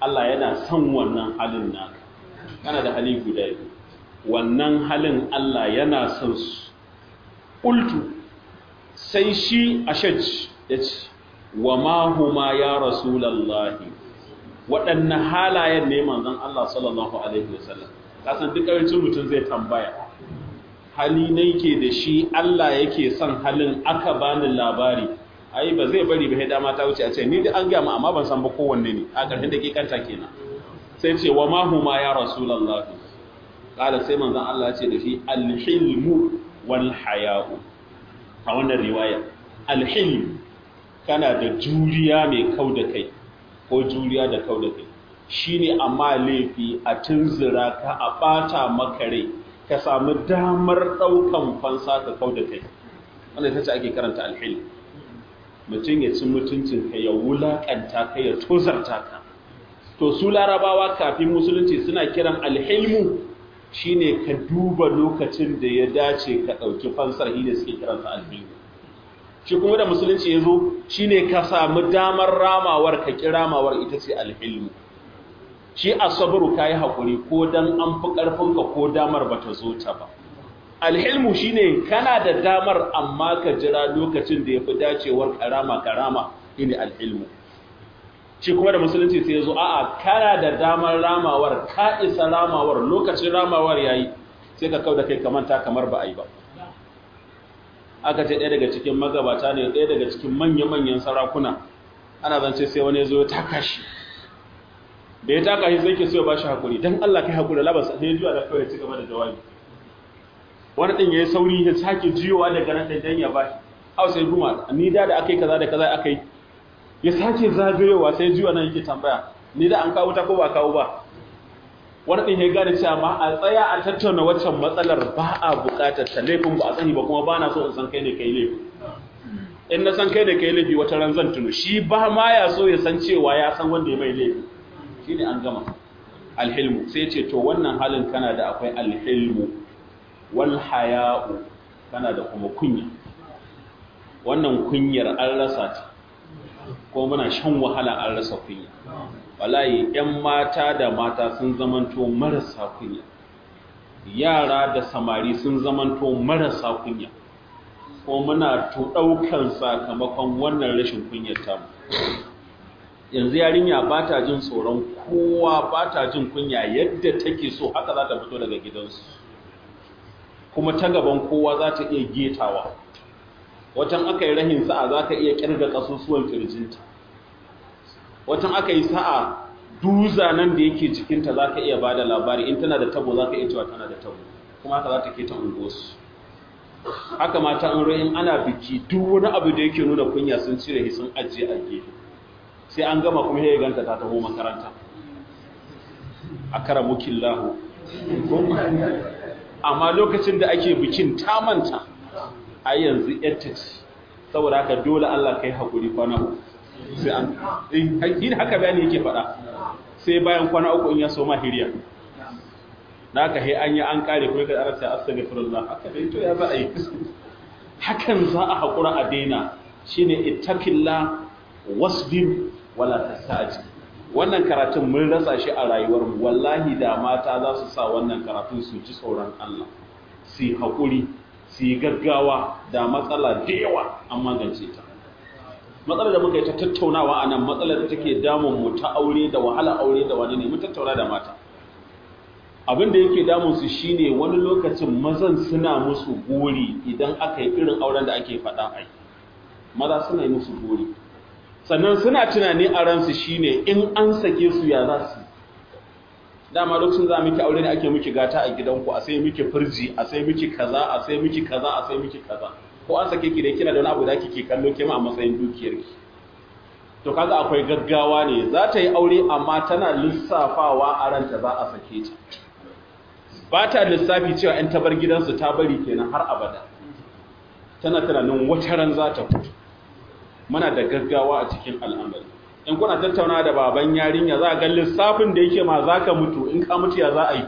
Allah yana son wannan halin naka kana da hali guda biyu wannan halin Allah yana son su qultu sai shi ashaj yace wa ma huma ya rasulullahi waɗanne halayen ne manzon Allah sallallahu alaihi wasallam kasan duk ƙarancin mutum zai tambaya hali ne yake da shi Allah yake son halin aka bani labari ai ba zai bari ba sai dama ta wuce a ce ni da an gaya amma ban san ba kowanne ne a ƙarshen da ke kanta kenan sai ce wa ma huma ya rasulullah kala sai manzon Allah ya ce da shi alhilmu wal haya'u a wannan riwaya alhilm kana da juriya mai kau da kai ko juriya da kau da kai shine amma laifi a tunzura ka a bata maka rai ka samu damar daukan fansa ka kau da kai wanda ita ce ake karanta alhilm mutum ya ci mutuncin ka ya wulakanta ka ya tozarta ka to su larabawa kafin musulunci suna kiran alhilmu shine ka duba lokacin da ya dace ka ɗauki fansar shi ne suke kiransa alhilmu shi kuma da musulunci ya zo shine ka samu damar ramawar ka ki ramawar ita ce alhilmu shi asabaru ka yi haƙuri ko dan an fi ƙarfinka ko damar ba ta zo ta ba alhilmu shine kana da damar amma ka jira lokacin da ya fi dacewar karama karama shine alhilmu shi kuma da musulunci sai ya zo a'a kana da damar ramawar ka isa ramawar lokacin ramawar yayi sai ka kau da kai kamanta kamar ba a yi ba aka ce ɗaya daga cikin magabata ne ɗaya daga cikin manya-manyan sarakuna ana zance sai wani ya zo ya taka shi da ya taka shi sai ke so ya ba shi haƙuri don Allah kai haƙuri labasa sai ya juya da kawai ci gaba da jawabi wani ɗin ya yi sauri ya sake jiyowa daga nan ɗan ya ba shi hau sai guma ni da da aka yi kaza da kaza aka yi ya sake zagayowa sai jiwa nan yake tambaya ni da an kawo ta ko ba kawo ba wani ɗin ya gane cewa ma a tsaya a tattauna waccan matsalar ba a buƙatar ta laifin ba a sani ba kuma ba na so in san kai ne kai laifi in na san kai ne kai laifi wata ran zan tuno shi ba ma ya so ya san cewa ya san wanda ya mai laifi shi ne an gama alhilmu sai ce to wannan halin kana da akwai alhilmu wal haya'u kana da kuma kunya wannan kunyar an rasa ta ko muna shan wahala an rasa kunya wallahi ƴan mata da mata sun zamanto marasa kunya yara da samari sun zamanto marasa kunya ko muna to daukan sakamakon wannan rashin kunyar tamu yanzu yarinya ba ta jin tsoron kowa ba ta jin kunya yadda take so haka za ta fito daga gidansu kuma ta gaban kowa za ta iya getawa watan aka yi rahin sa'a za ka iya kirga ƙasusuwan ƙirjinta watan aka yi sa'a duza nan da yake jikinta za ka iya ba da labari in tana da tabo za ka iya cewa tana da tabo kuma haka za ta ke ta unguwarsu haka mata an rahin ana biki duk wani abu da yake nuna kunya sun cire sun ajiye a gefe sai an gama kuma ya ganta ta taho makaranta a kara mukin lahu amma lokacin da ake bikin ta manta a yanzu yadda ce saboda haka dole Allah kai haƙuri kwana uku sai an yin haka bayani yake faɗa sai bayan kwana uku in ya so ma hiriya na ka he an yi an kare kuma ka arasa astaghfirullah haka dai to ya za a yi hakan za a haƙura a daina shine ittaqillah wasbir wala tastaji wannan karatun mun rasa shi a rayuwar mu wallahi da mata za su sa wannan karatun su ji tsoron Allah su yi haƙuri su yi gaggawa da matsala da yawa an magance ta matsalar da muka yi ta tattaunawa a nan matsalar da take damun mu ta aure da wahala aure da wani ne mun tattauna da mata abin da yake damun su shine wani lokacin mazan suna musu gori idan aka yi irin auren da ake faɗa ai maza suna yi musu gori sannan suna tunani a ransu shine in an sake su ya za su dama lokacin za miki aure ne ake miki gata a gidanku a sai miki firji a sai miki kaza a sai miki kaza a sai miki kaza ko an sake ki da kina da wani abu da kike kallo ke ma a matsayin dukiyar ki to kaga akwai gaggawa ne za ta yi aure amma tana lissafawa a ranta za a sake ta ba ta lissafi cewa in ta bar gidansu ta bari kenan har abada tana tunanin wata ran za ta fito muna da gaggawa a cikin al'amari in kuna tattauna da baban yarinya za a ga lissafin da yake ma za ka mutu in ka mutu ya za a yi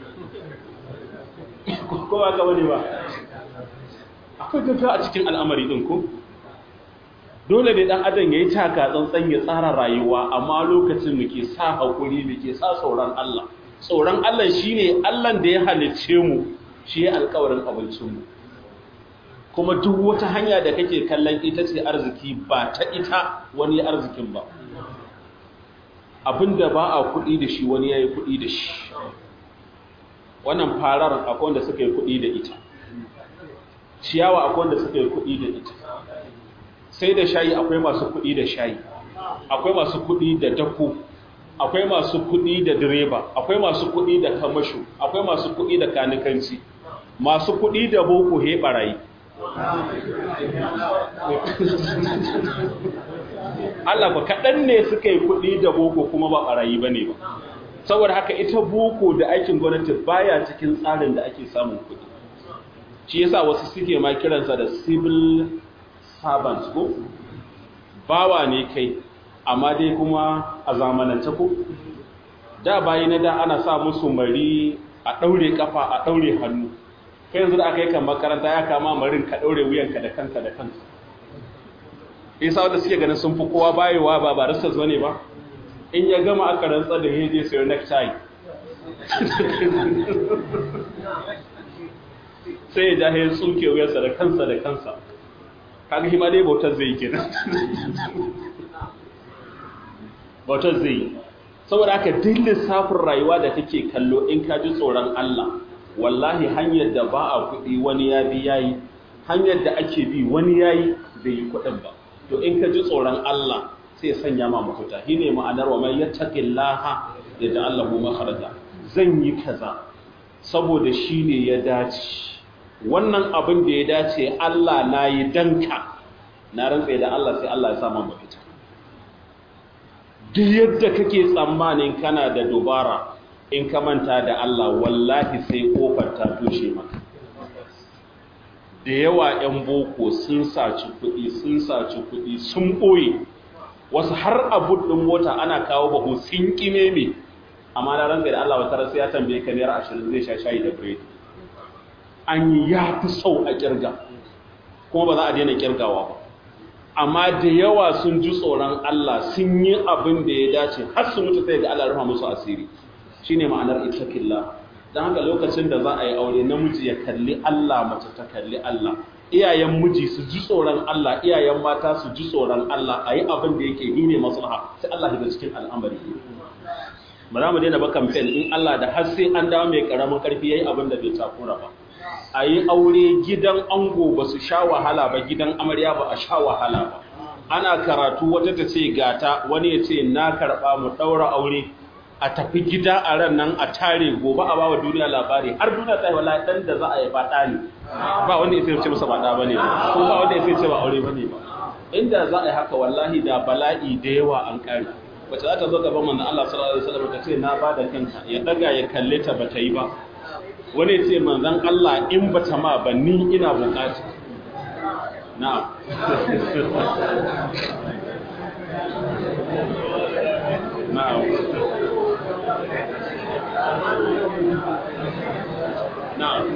ko ba ka wani ba akwai gaggawa a cikin al'amari ɗin ko dole ne dan adam yayi taka tsantsan ya tsara rayuwa amma lokacin muke sa hakuri muke sa tsoron Allah tsoron Allah shine Allah da ya halicce mu shi ya alƙawarin abincin mu kuma duk wata hanya da kake kallon ita ce arziki ba ta ita wani arzikin ba abinda ba a kuɗi da shi wani yayi kuɗi da shi wannan farar akwai wanda suka yi kuɗi da ita ciyawa akwai wanda suka yi kuɗi da ita sai da shayi akwai masu kuɗi da shayi akwai masu kuɗi da dako akwai masu kuɗi da direba akwai masu kuɗi da kamasho akwai masu kuɗi da kanikanci masu kuɗi da boko he barayi Allah ba kaɗan ne suka yi kuɗi da boko kuma ba barayi ba ne ba saboda haka ita boko da aikin gwamnati baya cikin tsarin da ake samun kuɗi shi yasa wasu suke ma kiransa da civil servant ko bawa ne kai amma dai kuma a zamanance ko da bayi na da ana sa musu mari a ɗaure kafa a ɗaure hannu kai yanzu da aka yi kan makaranta ya kama marin ka ɗaure wuyanka da kanka da kanka isa wanda suke ganin sun fi kowa bayewa ba baristas bane ba in ya gama aka rantsa da ya je sayar necktie sai ya ja ya tsuke wuyarsa da kansa da kansa kaga shi ma dai bautar zai yi kenan bautar zai yi saboda haka duk lissafin rayuwa da kake kallo in ka ji tsoron Allah wallahi hanyar da ba a kuɗi wani ya bi yayi hanyar da ake bi wani yayi bai yi kuɗin ba to in ka ji tsoron Allah sai sanya ma mafita shi ne ma'anar wa mai yattaqillaha yaj'al lahu makhraja zan yi kaza saboda shi ne ya dace wannan abin da ya dace Allah na yi danka na rantse da Allah sai Allah ya sa ma mafita duk yadda kake tsammanin kana da dubara in ka manta da Allah wallahi sai kofar ta toshe maka da yawa 'yan boko sun saci kuɗi sun saci kuɗi sun ɓoye wasu har abu ɗin mota ana kawo bahu sun ƙime me amma na ranka da Allah wata sai ya tambaye ka naira ashirin zai sha shayi da biredi an yi ya fi sau a ƙirga kuma ba za a daina ƙirgawa ba amma da yawa sun ji tsoron Allah sun yi abin da ya dace har su mutu sai ga Allah rufa musu asiri shine ma'anar ittaqillah dan haka lokacin da za a yi aure namiji ya kalli Allah mace ta kalli Allah iyayen miji su ji tsoron Allah iyayen mata su ji tsoron Allah a yi abin da yake yi ne maslaha sai Allah ya cikin al'amari ba za mu daina ba kamfen in Allah da har sai an dawo mai karamin karfi yayi abin da bai takura ba a yi aure gidan ango ba su sha wahala ba gidan amarya ba a sha wahala ba ana karatu wata ta ce gata wani ya ce na karɓa mu ɗaura aure a tafi gida a ran nan a tare gobe a bawa duniya labari har duniya ta yi wala ɗan da za a yi faɗa ne ba wanda ya sai ce masa faɗa ba ne ba ko ba wanda ya sai ce ba aure ba ne ba inda za a yi haka wallahi da bala'i da yawa an ƙare wacce za ta zo gaban manzon Allah sallallahu alaihi wasallam ta ce na ba da kanka ya daga ya kalle ta bata yi ba wani ce manzan Allah in ba ta ma ba ni ina bukata na'am na'am na'am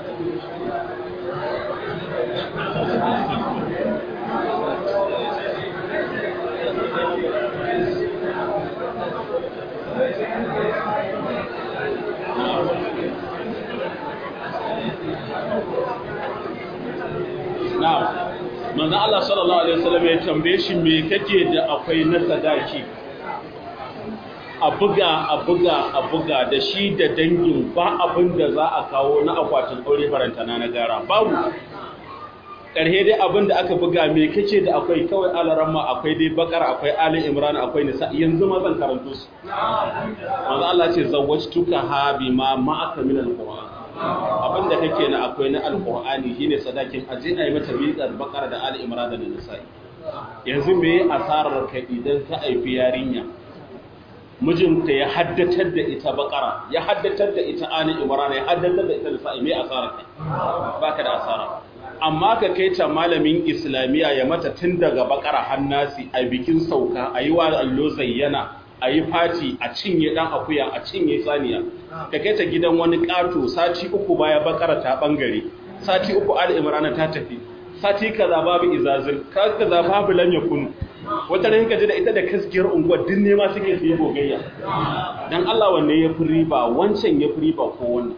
na'am manzo Allah sallallahu alaihi wasallam ya tambaye shi me kake da akwai na sadaki a buga a buga a buga da shi da dangin ba abin da za a kawo na akwatin aure farantana na gara babu ƙarhe dai abin da aka buga me kake da akwai kawai alaramma akwai dai bakar akwai ali imran akwai nisa yanzu ma zan karanto su manzo Allah ce zawwajtuka ha bima ma'aka min alquran abin da kake na akwai na alqur'ani shine sadakin aje ayi mata miƙar bakar da ali imran da nisa'i yanzu me asarar ka idan ka aifi yarinya mijinta ya haddatar da ita bakara ya haddatar da ita ali imran ya haddatar da ita nisa'i me asarar ka baka da asara amma ka kai ta malamin islamiyya ya mata tun daga bakara hannasi a bikin sauka a yi wa allo zayyana a yi fati a cinye dan akuya a cinye saniya ka kai ta gidan wani ƙato sati uku baya bakara ta bangare sati uku ali imrana ta tafi sati kaza babu izazil kaza babu lam yakun wata ran kaje da ita da kaskiyar unguwar din ne ma suke su yi gogayya dan Allah wanne ya fi riba wancan ya fi riba ko wannan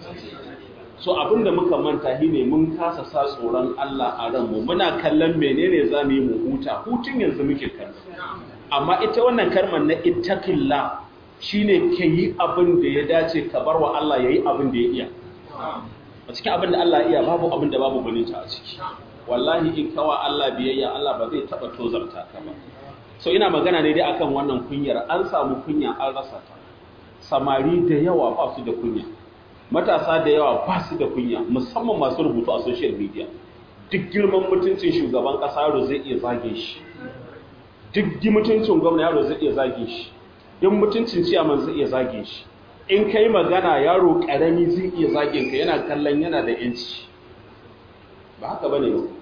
so abinda muka manta shine mun kasa sa tsoron Allah a ranmu muna kallon menene zamu yi mu huta hutun yanzu muke kallo amma ita wannan karman na ittaqilla shine yi abin da ya dace ka bar wa Allah yayi abin da ya iya a cikin abin da Allah iya babu abin da babu gwaninta a ciki wallahi in kawa Allah biyayya Allah ba zai taba tozarta ka ba so ina magana ne dai akan wannan kunyar an samu kunya an rasa ta samari da yawa ba su da kunya matasa da yawa ba su da kunya musamman masu rubutu a social media duk girman mutuncin shugaban kasa yaro zai iya zage shi duk mutuncin gwamna yaro zai iya zage shi duk mutuncin ciyaman zai iya zage shi in kai magana yaro karami zai iya zagin ka yana kallon yana da yanci ba haka bane ba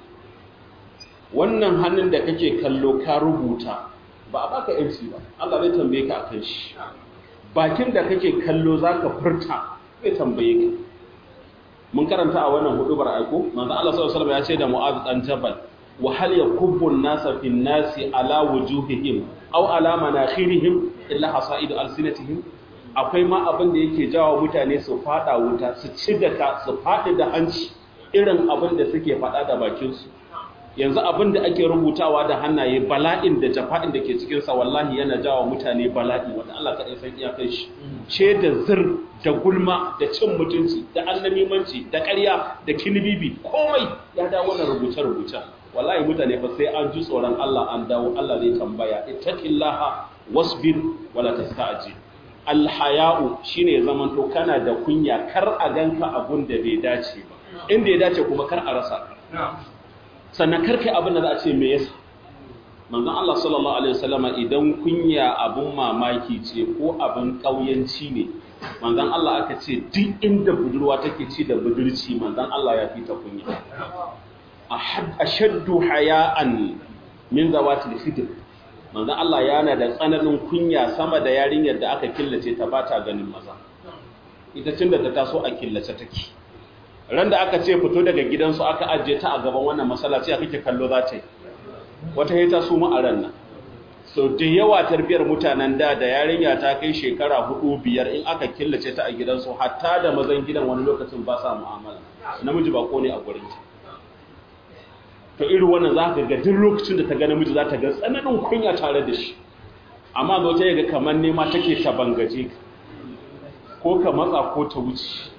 wannan hannun da kake kallo ka rubuta ba a baka yanci ba Allah zai tambaye ka akan shi bakin da kake kallo zaka furta zai tambaye ka mun karanta a wannan hudubar aiko manzo Allah sallallahu alaihi wasallam ya ce da Mu'adh dan Jabal wa hal yakubbu an-nasa fi an-nasi ala wujuhihim aw ala manakhirihim illa hasaidu alsinatihim akwai ma abin da yake jawo mutane su fada wuta su ci da ka su fadi da hanci irin abin da suke fada da bakin su yanzu abin da ake rubutawa da hannaye bala'in da jafa'in da ke cikin sa wallahi yana jawo mutane bala'i wanda Allah kadai san iyakar shi ce da zir da gulma da cin mutunci da annamimanci da ƙarya da kinibibi komai ya dawo wannan rubuce-rubuce wallahi mutane fa sai an ji tsoron Allah an dawo Allah zai tambaya ittaqillaha wasbir wala tasta'jil alhaya'u shine zaman to kana da kunya kar a ganka abun da bai dace ba inda ya dace kuma kar a rasa sannan kar kai abin da za a ce me yasa manzon Allah sallallahu alaihi wasallama idan kunya abun mamaki ce ko abin kauyanci ne manzon Allah aka ce duk inda budurwa take ci da budurci manzon Allah ya fita kunya ashaddu haya'an min zawatil fitr manzon Allah yana da tsananin kunya sama da yarinyar da aka killace ta bata ganin maza ita tunda ta taso a killace take ran da aka ce fito daga gidansu aka ajiye ta a gaban wannan masallaci a kake kallo za ta yi wata ya su mu a ran nan so da yawa tarbiyar mutanen da da yarinya ta kai shekara hudu biyar in aka killace ta a gidansu hatta da mazan gidan wani lokacin ba sa mu'amala namiji ba ne a gurin ta to irin wannan za ka ga duk lokacin da ta ga namiji za ta ga tsananin kunya tare da shi amma zo ta yaga kamar nema take ta bangaje ko ka matsa ko ta wuce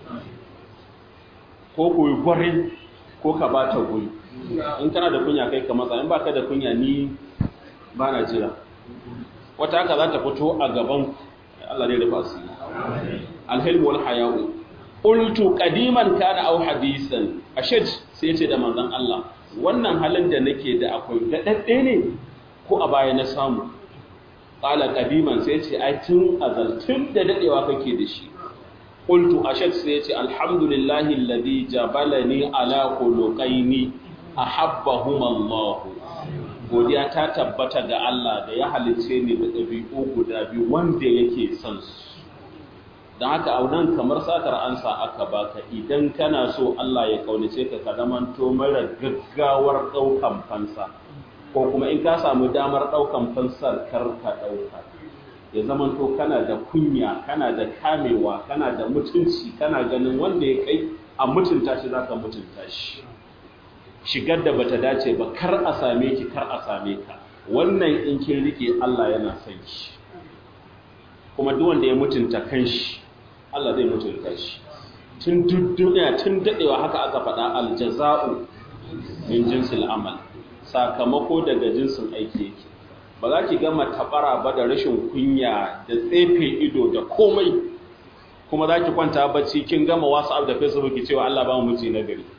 ko koyi gwarin ko ka ba ta guri in kana da kunya kai ka matsa in ba ka da kunya ni ba na jira wata haka za ta fito a gaban Allah ne da fasu alhilmu wal haya'u qultu qadiman kana aw hadisan ashaj sai ce da manzon Allah wannan halin da nake da akwai dadadde ne ko a baya na samu qala qadiman sai ce ai tun azaltun da dadewa kake da shi qultu ashaj sai ce alhamdulillahi alladhi jabalani ala khuluqaini ahabbahum Allah godiya ta tabbata ga Allah da ya halice ni da ɗabi'u guda biyu wanda yake son su don haka a nan kamar satar ansa aka baka idan kana so Allah ya kaunace ka ka zamanto mara gaggawar ɗaukan fansa ko kuma in ka samu damar ɗaukan fansar kar ka ɗauka ya zamanto kana da kunya kana da kamewa kana da mutunci kana ganin wanda ya kai a mutunta shi zaka mutunta shi shigar da bata dace ba kar a same ki kar a same ka wannan in kin rike Allah yana son ki kuma duk wanda ya mutunta kanshi Allah zai mutunta shi tun duniya tun dadewa haka aka faɗa aljaza'u min jinsil amal sakamako daga jinsin aiki yake ba za ki gama tabara ba da rashin kunya da tsefe ido da komai kuma za ki kwanta bacci kin gama whatsapp da facebook ki cewa Allah ba mu miji na gari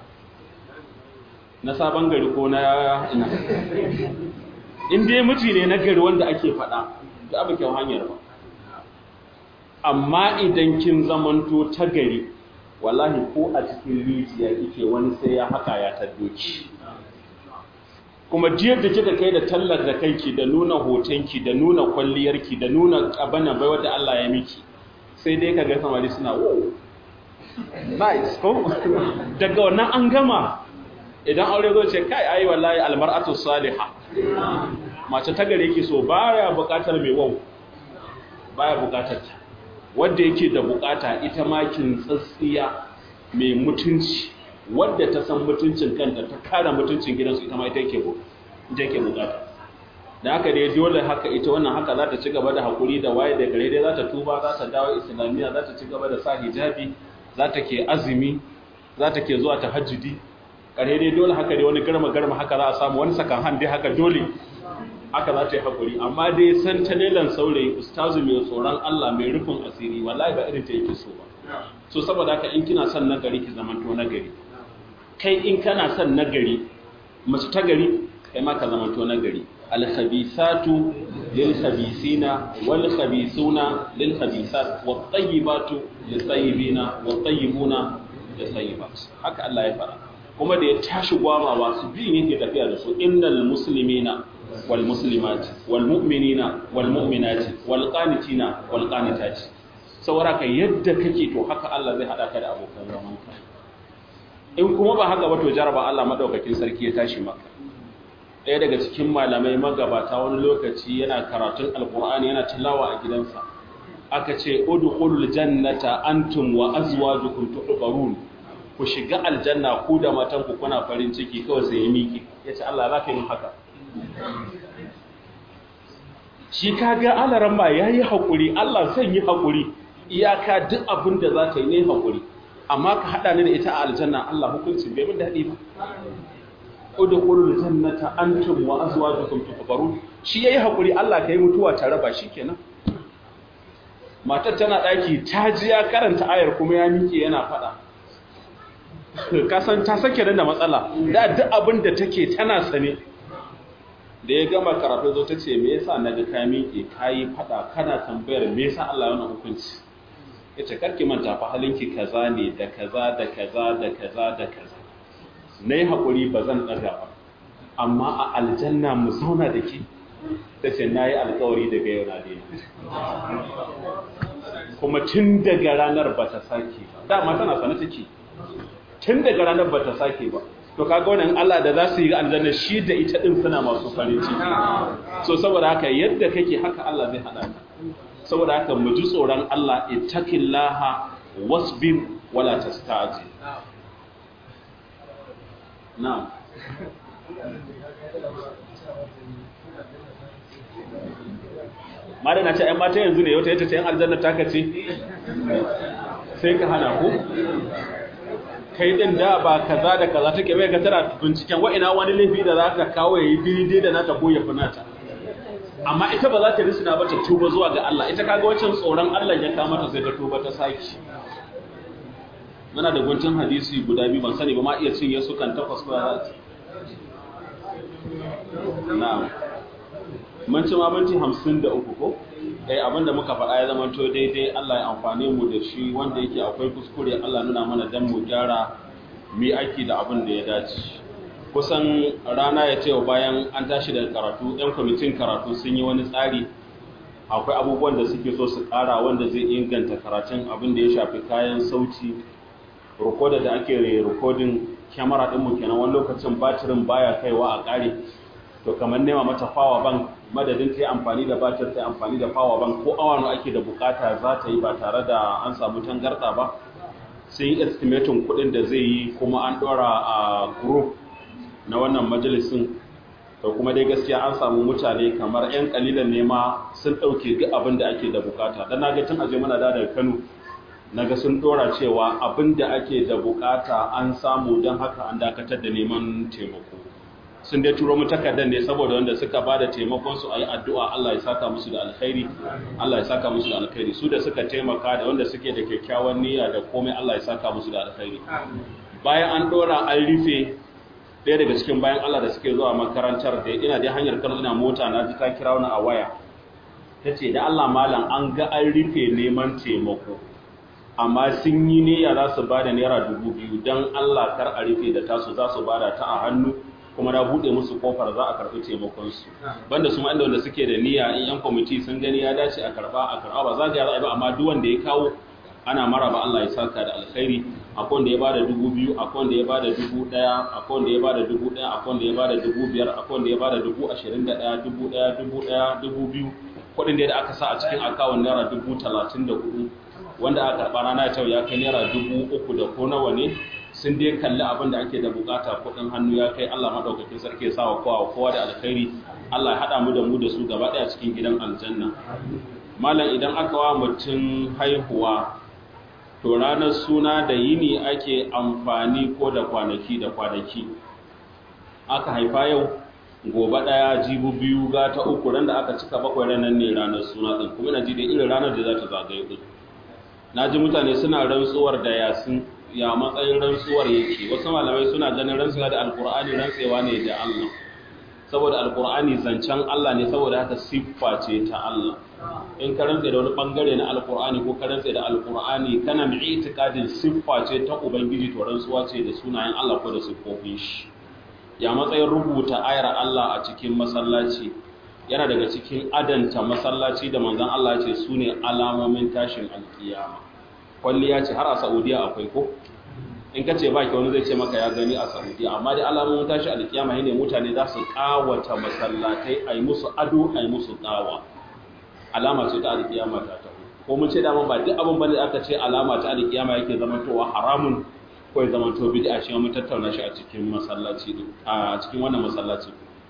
na sabon gari ko na ina in dai miji ne na gari wanda ake faɗa da abu kyau hanyar ba amma idan kin zamanto ta gari wallahi ko a cikin rijiya kike wani sai ya haka ya taddoki kuma jiyar da kika kai da tallar da kanki da nuna hotonki da nuna kwalliyarki da nuna abana bai wadda Allah ya miki sai dai kaga samari suna wow nice ko daga wannan an gama idan aure zo ce kai ayi wallahi almar'atu salihah mace ta gare ki so baya bukatar mai wau baya bukatar ta wanda yake da bukata ita ma kin tsatsiya mai mutunci wadda ta san mutuncin kanta ta kare mutuncin gidansu ita ma ita yake ita yake bukata da haka dai dole haka ita wannan haka za ta ci gaba da hakuri da waye da gare dai za ta tuba za ta dawo islamiyya za ta ci gaba da sa hijabi za ta ke azumi za ta ke zuwa tahajjudi kare dai dole haka dai wani garma garma haka za a samu wani sakan han dai haka dole haka za ta yi hakuri amma dai san ta lelan saurayi ustazu mai tsoron Allah mai rufin asiri wallahi ba irin ta yake so ba so saboda haka in kina son nagari ki zamanto nagari kai in kana son nagari mace ta gari kai ma ka zamanto nagari alkhabisatu lilkhabisina walkhabisuna lilkhabisat wattayyibatu littayyibina wattayyibuna littayyibat haka Allah ya fara kuma da ya tashi gwamawa su biyun yake tafiya da su innal muslimina wal muslimat wal mu'minina wal mu'minati wal qanitina wal qanitati saboda ka yadda kake to haka Allah zai hada ka da abokan zamanka in kuma ba haka ba to jaraba Allah madaukakin sarki ya tashi maka ɗaya daga cikin malamai magabata wani lokaci yana karatun alkur'ani yana tilawa a gidansa aka ce udkhulul jannata antum wa azwajukum tuhbarun ku shiga aljanna ku da matan ku kuna farin ciki kawai sai ya miki yace Allah za ka yi haka shi kaga alaran ba yayi hakuri Allah zan yi hakuri iyaka duk abin da za ta yi ne hakuri amma ka hada ni da ita a aljanna Allah hukunci bai mun dadi ba udkhulul jannata antum wa azwajukum tuhbarun shi yayi hakuri Allah kai mutuwa tare ba shikenan matar tana daki ta ji ya karanta ayar kuma ya miƙe yana fada kasan ta sake da matsala da duk abin da take tana sane da ya gama karatu zo ta ce me yasa naga ka miƙe kayi fada kana tambayar me yasa Allah yana hukunci yace karki manta fa halinki kaza ne da kaza da kaza da kaza da kaza nayi hakuri bazan daga ba amma a aljanna mu zauna da ki tace nayi alƙawari daga yau na daina kuma tun daga ranar ba ta sake ba dama tana sana take tun daga ranar ba ta sake ba to kaga wannan Allah da za su yi aljanna shi da ita din suna masu farin ciki so saboda haka yadda kake haka Allah zai hada ka saboda haka mu ji tsoron Allah ittaqillaha wasbir wala tastaji na'am mara na ce ‘yan mata yanzu ne wata yata ce ‘yan aljanna ta kace sai ka hana ku kai din da ba kaza da kaza take bai ga tana binciken wa'ina wani laifi da za ta kawo ya yi daidai da nata ko ya fi nata amma ita ba za ta risina ba ta tuba zuwa ga Allah ita kaga wancan tsoron Allah ya kama ta sai ta tuba ta saki muna da guntun hadisi guda biyu ban sani ba ma iya cinye su kan takwas ko za na'am mun ci ma minti hamsin da uku ko eh abinda muka faɗa ya zama to daidai Allah ya amfane mu da shi wanda yake akwai kuskure Allah nuna mana dan mu gyara mi aiki da abin da ya dace kusan rana ya ce bayan an tashi daga karatu yan kwamitin karatu sun yi wani tsari akwai abubuwan da suke so su ƙara wanda zai inganta karatun abin da ya shafi kayan sauti rikodar da ake rikodin kyamara ɗinmu kenan wani lokacin batirin baya kaiwa a ƙare to kamar nema mata fawa bank madadin ta yi amfani da batir ta yi amfani da fawa bank ko awano ake da bukata za ta yi ba tare da an samu tangarɗa ba sai yi estimatin kuɗin da zai yi kuma an ɗora a group na wannan majalisin to kuma dai gaskiya an samu mutane kamar 'yan kalilan nema sun ɗauke duk abin da ake da bukata don na ga tun aje mana da daga kano na ga sun ɗora cewa abin da ake da bukata an samu don haka an dakatar da neman taimako sun dai turo mu takardar ne saboda wanda suka ba da taimakon su a yi addu'a Allah ya saka musu da alkhairi Allah ya saka musu da alkhairi su da suka taimaka da wanda suke da kyakkyawan niyya da komai Allah ya saka musu da alkhairi bayan an ɗora an rufe ɗaya daga cikin bayan Allah da suke zuwa makarantar da ina dai hanyar kano ina mota na ji ta kira wani a waya ta ce da Allah malam an ga an rufe neman taimako amma sun yi niyya za su ba da naira dubu biyu don Allah kar a rufe da tasu za su ba da ta a hannu kuma na buɗe musu kofar za a karɓi taimakonsu banda su inda wanda suke da niyya in yan kwamiti sun gani ya dace a karɓa a karɓa ba za ga ya ba amma duk wanda ya kawo ana maraba Allah ya saka da alkhairi akwai wanda ya bada dubu biyu akwai wanda ya bada dubu ɗaya akwai wanda ya bada dubu ɗaya akwai wanda ya bada dubu biyar akwai wanda ya bada dubu ashirin da ɗaya dubu ɗaya dubu ɗaya dubu biyu kuɗin da aka sa a cikin akawun naira dubu talatin da hudu wanda aka karɓa rana ta ya kai naira dubu uku da ko nawa ne sun dai kalli abin da ake da bukata kuɗin hannu ya kai Allah maɗaukakin sarki ya sa wa kowa kowa da alkhairi Allah ya haɗa mu da mu da su gaba ɗaya cikin gidan aljanna malam idan aka wa mutum haihuwa to ranar suna da yini ake amfani ko da kwanaki da kwanaki aka haifa yau gobe ɗaya jibu biyu ga ta uku ran da aka cika bakwai ranar ne ranar suna ɗin kuma na ji da irin ranar da za ta zagaye ɗin na ji mutane suna rantsuwar da yasin ya matsayin rantsuwar yake wasu malamai suna ganin rantsuwa da alkur'ani rantsewa ne da allah saboda alkur'ani zancen allah ne saboda haka siffa ce ta allah in ka rantse da wani bangare na alkur'ani ko ka rantse da alkur'ani kana mai itikadin siffa ce ta ubangiji to rantsuwa ce da sunayen allah ko da siffofin shi ya matsayin rubuta ayar allah a cikin masallaci yana daga cikin adanta masallaci da manzon allah ce su ne alamomin tashin alkiyama kwalliya ce har a saudiya akwai ko in ka ce baki wani zai ce maka ya gani a saudiya amma da alamomin tashi alkiyama ne mutane za su kawata masallatai a yi musu ado a yi musu kawa alama ce ta alkiyama ta taho ko mun ce dama ba duk abin bane aka ce alama ta alkiyama yake zamantowa haramun ko ya zamanto bid'a shi mun tattauna shi a cikin masallaci a cikin wannan masallaci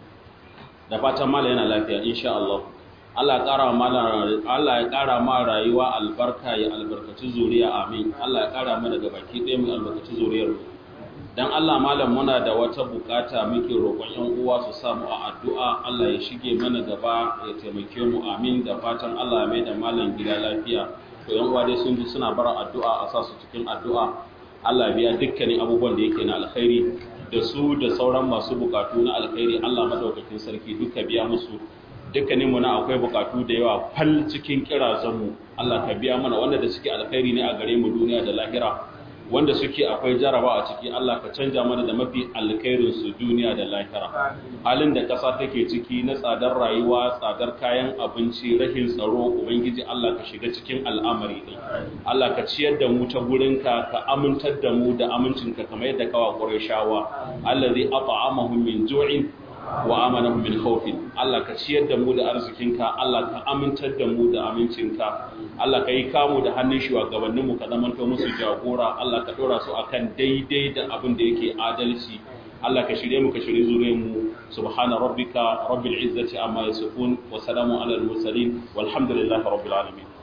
da fatan mala yana lafiya insha Allah Allah ya ƙara Allah ya ƙara ma rayuwa albarka ya albarkaci zuriya amin Allah ya ƙara mu daga baki ɗaya mu albarkaci zuriyar mu dan Allah malam muna da wata bukata muke roƙon ƴan uwa su samu a addu'a Allah ya shige mana gaba ya taimake mu amin da fatan Allah ya mai da malam gida lafiya to ƴan uwa dai sun ji suna bara addu'a a sa su cikin addu'a Allah ya biya dukkanin abubuwan da yake na alkhairi da su da sauran masu bukatu na alkhairi Allah madaukakin sarki duka biya musu dukkanin mu na akwai bukatu da yawa fal cikin kirazanmu Allah ka biya mana wanda da suke alkhairi ne a gare mu duniya da lahira wanda suke akwai jaraba a ciki Allah ka canja mana da mafi alkhairin su duniya da lahira halin da kasa take ciki na tsadar rayuwa tsadar kayan abinci rahin tsaro ubangiji Allah ka shiga cikin al'amari din Allah ka ciyar da mu ta gurinka ka amintar da mu da amincinka kamar yadda kawa Qurayshawa allazi at'amahum min ju'in wa amanahum min khawfin Allah ka ciyar da mu da arzikinka Allah ka amintar da mu da amincinka Allah ka yi kamu da hannun shugabanninmu ka zamanto musu jagora Allah ka dora su akan daidai da abin da yake adalci Allah ka shirye mu ka shirye zuriyar mu subhana rabbika rabbil izzati amma yasifun wa salamun alal mursalin walhamdulillahi rabbil alamin